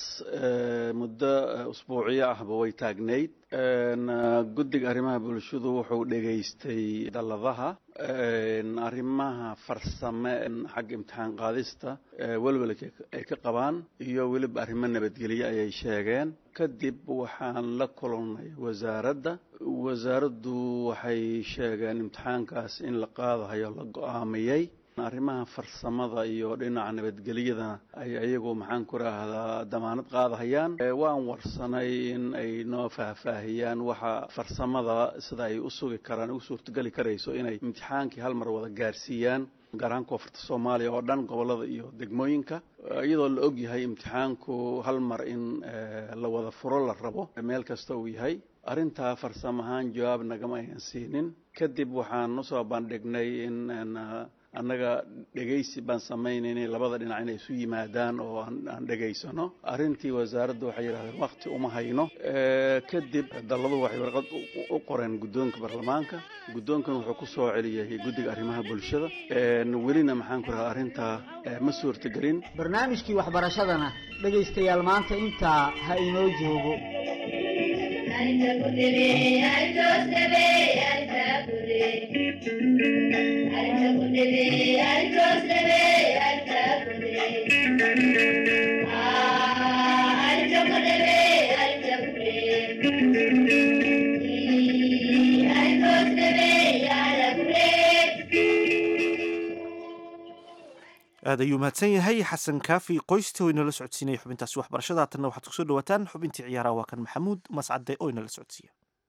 muddo usbuuciyo ahba way taagnayd guddiga arrimaha bulshadu wuxuu dhegaystay dalladaha arrimaha farsame xagga imtixaan qaadista welwelka ay ka qabaan iyo weliba arrimo nabadgelyo ayay sheegeen kadib waxaan la kulannay wasaaradda wasaaraddu waxay sheegeen imtixaankaas in la qaadahayo la go-aamiyey arrimaha farsamada iyo dhinaca nabadgelyadana ay iyagu maxaan ku raahdaa damaanad qaadahayaan waan warsanay in ay noo faahfaahiyaan waxa farsamada sida ay u sugi karaan u suurtogeli karayso inay imtixaankii hal mar wada gaarsiiyaan gaar ahaan koonfurta soomaaliya oo dhan gobollada iyo degmooyinka iyadoo la og yahay imtixaanku hal mar in la wada furo la rabo meel kasta uu yahay arrintaa farsamo ahaan jawaab nagama aynan siinin kadib waxaan usoo bandhignay in annaga dhegaysi baan samaynaynay labada dhinac inay isu yimaadaan oo aan dhegaysano arrintii wasaaradda waxay yidhahdeen wakti uma hayno kadib dalladu waxay warqad u qoreen guddoonka baarlamaanka guddoonkan wuxuu ku soo celiyey guddiga arrimaha bulshada welina maxaan ku rahaa arrintaa ma suurtagelin barnaamijkii waxbarashadana dhegaystayaal maanta intaa ha inoo joogo aad ayuu mahadsan yahay xasan kaafi qoysta oo inala socodsiinaya xubintaasi waxbarashada haatanna waxaad kusoo dhawaataan xubintii ciyaaraha waa kan maxamuud mascade oo inala socodsiiya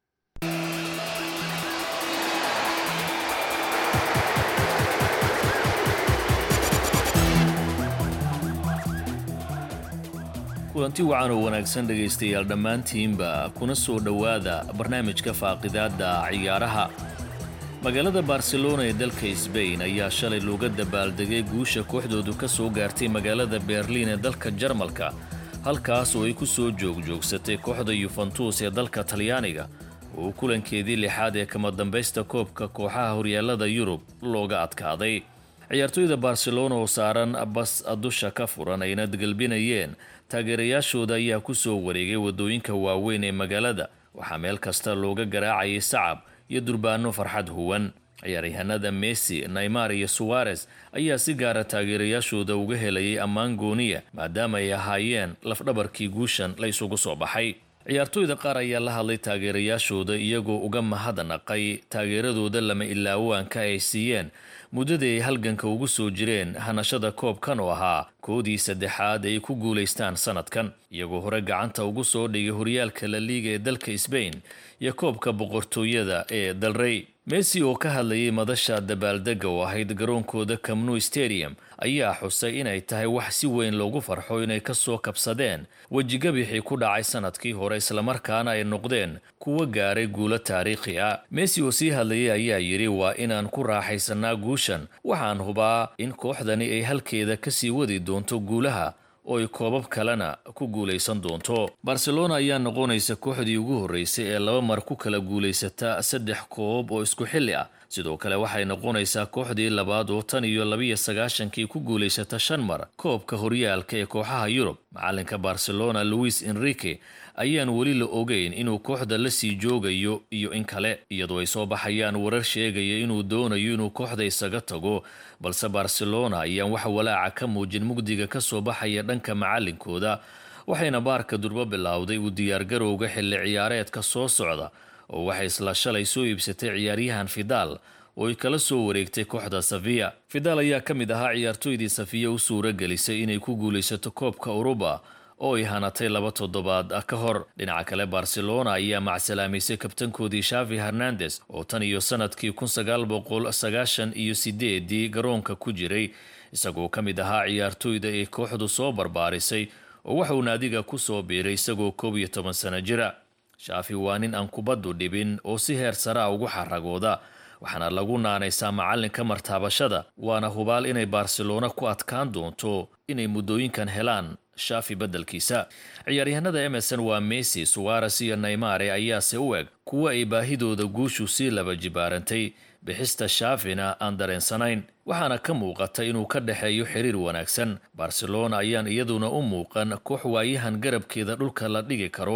kulanti wacan oo wanaagsan dhegaystayaal dhammaantiinba kuna soo dhowaada barnaamijka faaqidaadda ciyaaraha magaalada barcelona ee dalka sbain ayaa shalay looga dabaaldegay guusha kooxdoodu ka soo gaartay magaalada berliin ee dalka jarmalka halkaas oo ay ku soo joogjoogsatay kooxda yuventus ee dalka talyaaniga oo kulankeedii lixaad ee kama dambaysta koobka kooxaha horyaallada yurub looga adkaaday ciyaartoyda barcelona oo saaran bas dusha ka furan ayna galbinayeen taageerayaashooda ayaa ku soo wareegay waddooyinka waaweyn ee magaalada waxaa meel kasta looga garaacayay sacab iyo durbaano farxad huwan ciyaaryahanada messi naymar iyo suwares ayaa si gaara taageerayaashooda uga helayay ammaan gooniya maadaama ay ahaayeen lafdhabarkii guushan la isugu soo baxay ciyaartoyda qaar ayaa la hadlay taageerayaashooda iyagoo uga mahadnaqay taageeradooda lama ilaawaanka ay siiyeen muddadii ay halganka ugu soo jireen hanashada koobkan oo ahaa koodii saddexaad ay ku guulaystaan sanadkan iyagoo hore gacanta ugu soo dhigay horyaalka la liiga ee dalka sbain iyo koobka boqortooyada ee dalrey messi oo ka hadlayay madasha dabaaldega oo ahayd garoonkooda camnu stadium ayaa xusay inay tahay wax si weyn loogu farxo inay ka soo kabsadeen wejigabixii ku dhacay sanadkii hore islamarkaana ay noqdeen kuwa gaaray guulo taariikhi ah messi oo sii hadlayay ayaa yidhi waa inaan ku raaxaysanaa guushan waxaan hubaa in kooxdani ay halkeeda kasii wadi doonto guulaha oo ay koobab kalena ku guulaysan doonto barcelona ayaa noqonaysa kooxdii ugu horreysay ee laba mar ku kala guulaysata saddex koob oo isku xilli ah sidoo kale waxay noqonaysaa kooxdii labaad oo tan iyo labiyo sagaashankii ku guulaysata shan mar koobka horyaalka ee kooxaha yurub macalinka barcelona louis enrique ayaan weli la ogeyn inuu kooxda la sii joogayo iyo in kale iyadoo ay soo baxayaan warar sheegaya inuu doonayo inuu kooxda isaga tago balse barcelona ayaan wax walaaca ka muujin mugdiga ka soo baxaya dhanka macalinkooda waxayna baarka durbo bilowday uu diyaargarowga xilli ciyaareedka soo socda oo waxay isla shalay soo iibsatay ciyaaryahan fidaal oo ay kala soo wareegtay kooxda safiya fidaal ayaa ka mid ahaa ciyaartoydii safiya u suura gelisay inay ku guulaysato koobka uruba oo ay hanatay laba toddobaad ka hor dhinaca kale barcelona ayaa macsalaamaysay kabtankoodii shavi hernandes oo tan iyo sanadkii kun sagaal boqol sagaashan iyo sideedii garoonka ku jiray isagoo ka mid ahaa ciyaartoyda ay kooxdu soo barbaarisay oo waxauu naadiga ku soo biiray isagoo koob iyo toban sano jira shaafi waa nin aan kubaddu dhibin oo si heer saraa ugu xaragooda waxaana lagu naanaysaa macalinka martaabashada waana hubaal inay barcelona ku adkaan doonto inay muddooyinkan helaan shaafi beddelkiisa ciyaaryahanada emerson waa messi suwares iyo naymare ayaase u eg kuwa ay baahidooda guushu sii laba jibaarantay bixista shaafina aan dareensanayn waxaana ka muuqata inuu ka dhexeeyo xiriir wanaagsan barcelona ayaan iyaduna u muuqan koox waayahan garabkeeda dhulka la dhigi karo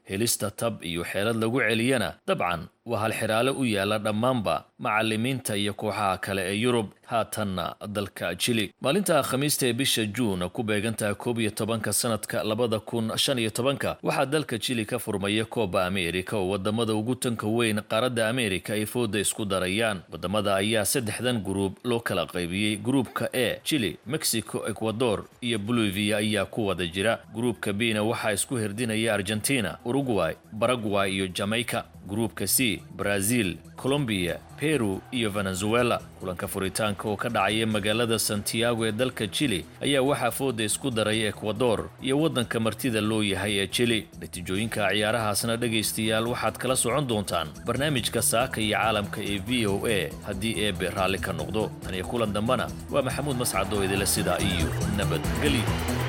helista tab iyo xeelad lagu celiyana dabcan waa halxiraale u yaalla dhammaanba macallimiinta iyo kooxaha kale ee yurub haatanna dalka jili maalinta khamiista ee bisha juun ku beegantaha koob iyo tobanka sanadka labada kun shan iyo tobanka waxaa dalka jili ka furmaya kooba ameerika oo wadamada ugu tanka weyn qaaradda ameerika ay fooda isku darayaan wadamada ayaa saddexdan guruub loo kala qaybiyey gruubka e jili mexico ecuador iyo bolivia ayaa ku wada jira gruubka bina waxaa isku hirdinaya argentina uruguay baragway iyo jamaica gruubka c brazil colombiya peru iyo venezuela kulanka furitaanka oo ka dhacaya magaalada santiago ee dalka jili ayaa waxaa fooda isku daray ekwador iyo waddanka martida loo yahay ee jili natiijooyinka ciyaarahaasna dhegaystayaal waxaad kala socon doontaan barnaamijka saaka iyo caalamka ee v o a haddii eebe raalli ka noqdo tan iyo kulan dambena waa maxamuud mascad oo idila sidaa iyo nabadgelyo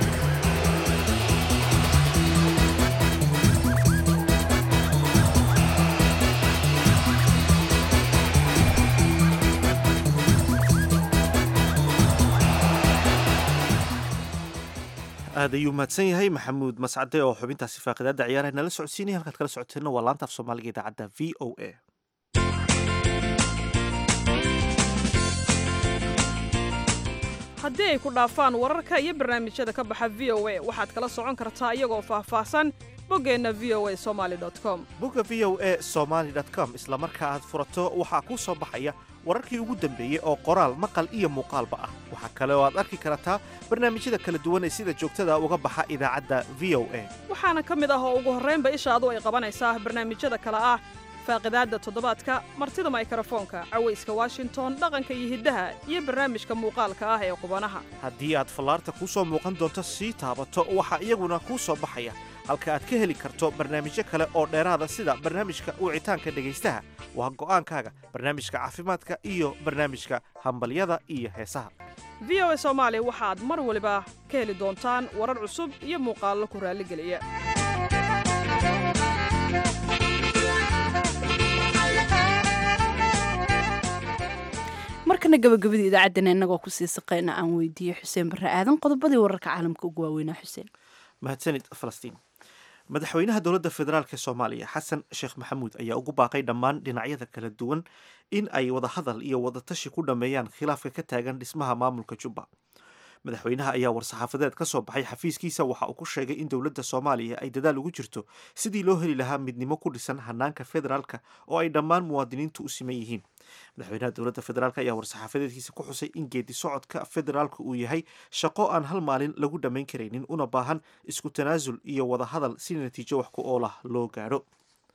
aad ayuu mahadsan yahay maxamuud mascade oo xubintaasi faaqidaada ciyaaraha nala socodsiinaya halkaad kala socoteenna waa laanta af soomaaliga idaacadda v o a haddii ay ku dhaafaan wararka iyo barnaamijyada ka baxa v o a waxaad kala socon kartaa iyagoo faahfaahsan boggeenna v o a somaali com bogga v o a somaali com isla marka aad furato waxaa kuu soo baxaya wararkii ugu dambeeyey oo qoraal maqal iyo muuqaalba ah waxaa kale oo aad arki kartaa barnaamijyada kala duwan ee sida joogtada uga baxa idaacadda v o a waxaana ka mid ah oo ugu horraynba ishaadu ay qabanaysaa barnaamijyada kale ah faaqidaadda toddobaadka martida maykrofoonka cawayska washington dhaqanka iyo hiddaha iyo barnaamijka muuqaalka ah ee qubanaha haddii aad fallaarta kuu soo muuqan doonto sii taabato waxaa iyaguna kuu soo baxaya halka aad ka heli karto barnaamijyo kale oo dheeraada sida barnaamijka wicitaanka dhegaystaha waa go'aankaaga barnaamijka caafimaadka iyo barnaamijka hambalyada iyo heesaha v o a soomaali waxaad mar waliba ka heli doontaan warar cusub iyo muuqaallo ku raalligeliya markana gabagabadii idaacaddana innagoo kusii saqayna aan weydiiyey xuseen barre aadan qodobadii wararka caalamka ugu waaweynaa xuseen mahadsanid falastiin madaxweynaha dowladda federaalk ee soomaaliya xasan sheekh maxamuud ayaa ugu baaqay dhammaan dhinacyada kala duwan in ay wadahadal iyo wadatashi ku dhammeeyaan khilaafka ka taagan dhismaha maamulka jubba madaxweynaha ayaa war-saxaafadeed ka soo baxay xafiiskiisa waxa uu ku sheegay in dowladda soomaaliya ay dadaal ugu jirto sidii loo heli lahaa midnimo ku dhisan hanaanka federaalka oo ay dhammaan muwaadiniintu u siman yihiin madaxweynaha dowladda federaalk ayaa war-saxaafadeedkiisa ku xusay in geedi socodka federaalka uu yahay shaqo aan hal maalin lagu dhammayn karaynin una baahan isku tanaasul iyo wadahadal si natiijo wax ku oolah loo gaadho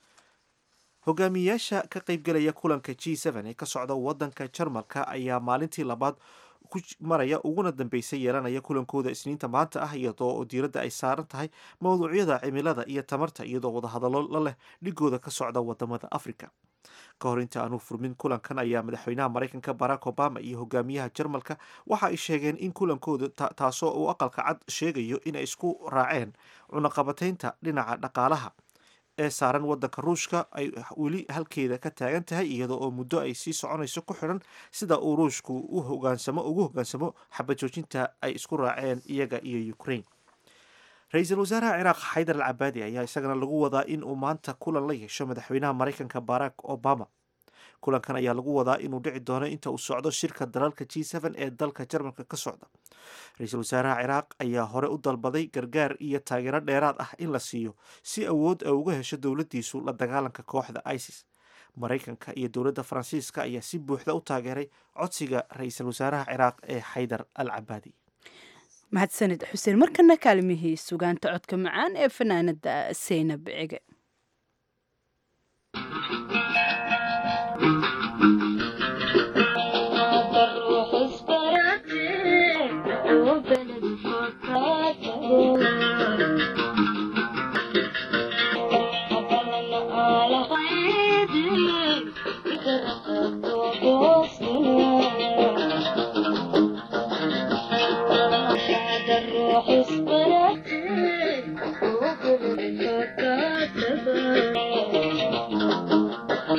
hogaamiyayaasha ka qaybgelaya kulanka g ee ka socda wadanka jarmalka ayaa maalintii labaad ku maraya uguna dambeysay yeelanaya kulankooda isniinta maanta ah iyadoo oo diiradda ay saaran tahay mawduucyada cimilada iyo tamarta iyadoo wadahadallo la leh dhigooda ka socda wadamada africa ka hor inta aanu furmin kulankan ayaa madaxweynaha maraykanka barack obama iyo hogaamiyaha jarmalka waxa ay sheegeen in kulankooda taasoo uu aqalka cad sheegayo inay isku raaceen cunaqabataynta dhinaca dhaqaalaha ee saaran wadanka ruushka ay weli halkeeda ka taagan tahay iyadoo oo muddo ay sii soconayso ku xidhan sida uu ruushku u hogaansamo ugu hogaansamo xabajoojinta ay isku raaceen iyaga iyo ukraine ra-iisul wasaaraha ciraaq xaydar al cabaadi ayaa isagana lagu wadaa in uu maanta kulan la yeesho madaxweynaha maraykanka barack obama kulankan ayaa lagu wadaa inuu dhici doono inta uu socdo shirka dalalka g ee dalka jarmalka ka socda ra-iisul wasaaraha ciraaq ayaa hore u dalbaday gargaar iyo taageero dheeraad ah in la siiyo si awood ay uga hesho dowladdiisu la dagaalanka kooxda isis maraykanka iyo dowladda faransiiska ayaa si buuxda u taageeray codsiga ra-iisul wasaaraha ciraaq ee xaydar al cabaadi mahadsanid xuseen markana kaalmihii sugaanta codka macaan ee fanaanada seynab cige Thank you.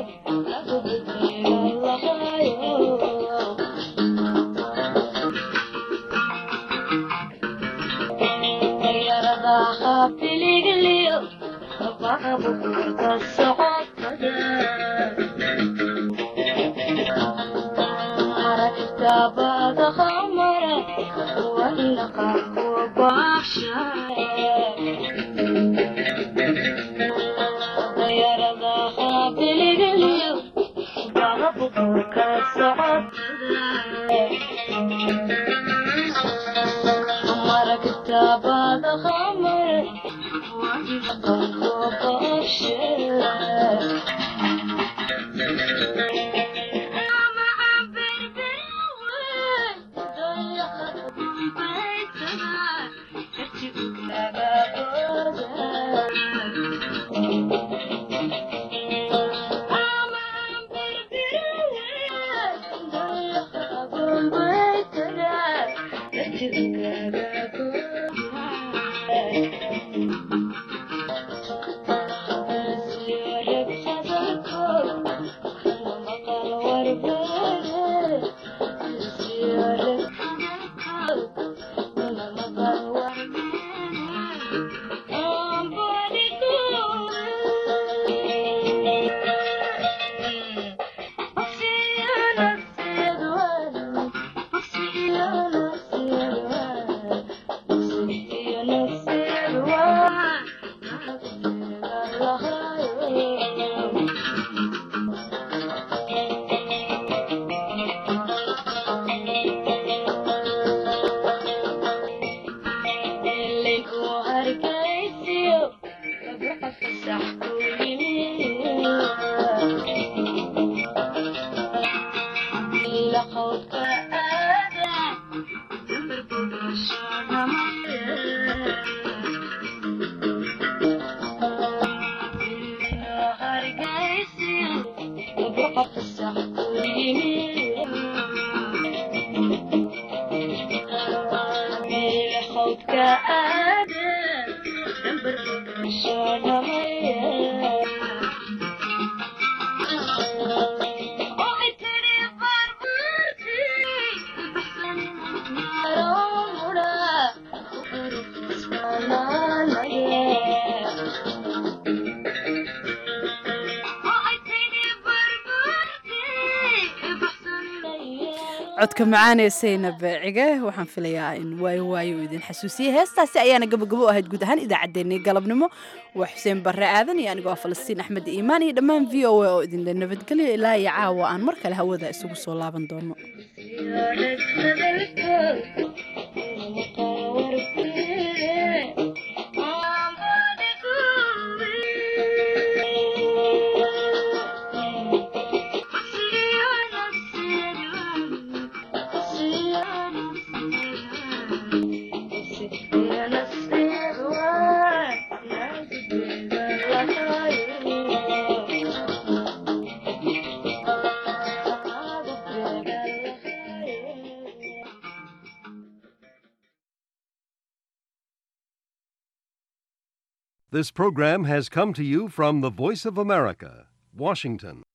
codka macaanee saynab cige waxaan filayaa in waayo waayo uu idin xasuusiyey heestaasi ayaana gabagabo ahayd guud ahaan idaacaddeenii galabnimo waa xuseen barre aadan iyo anigoo falastiin axmed iimaan iyo dhammaan v o a oo idinla nabadgelyo ilaa iyo caawa aan mar kale hawada isugu soo laaban doono This program has come to you from the Voice of America, Washington.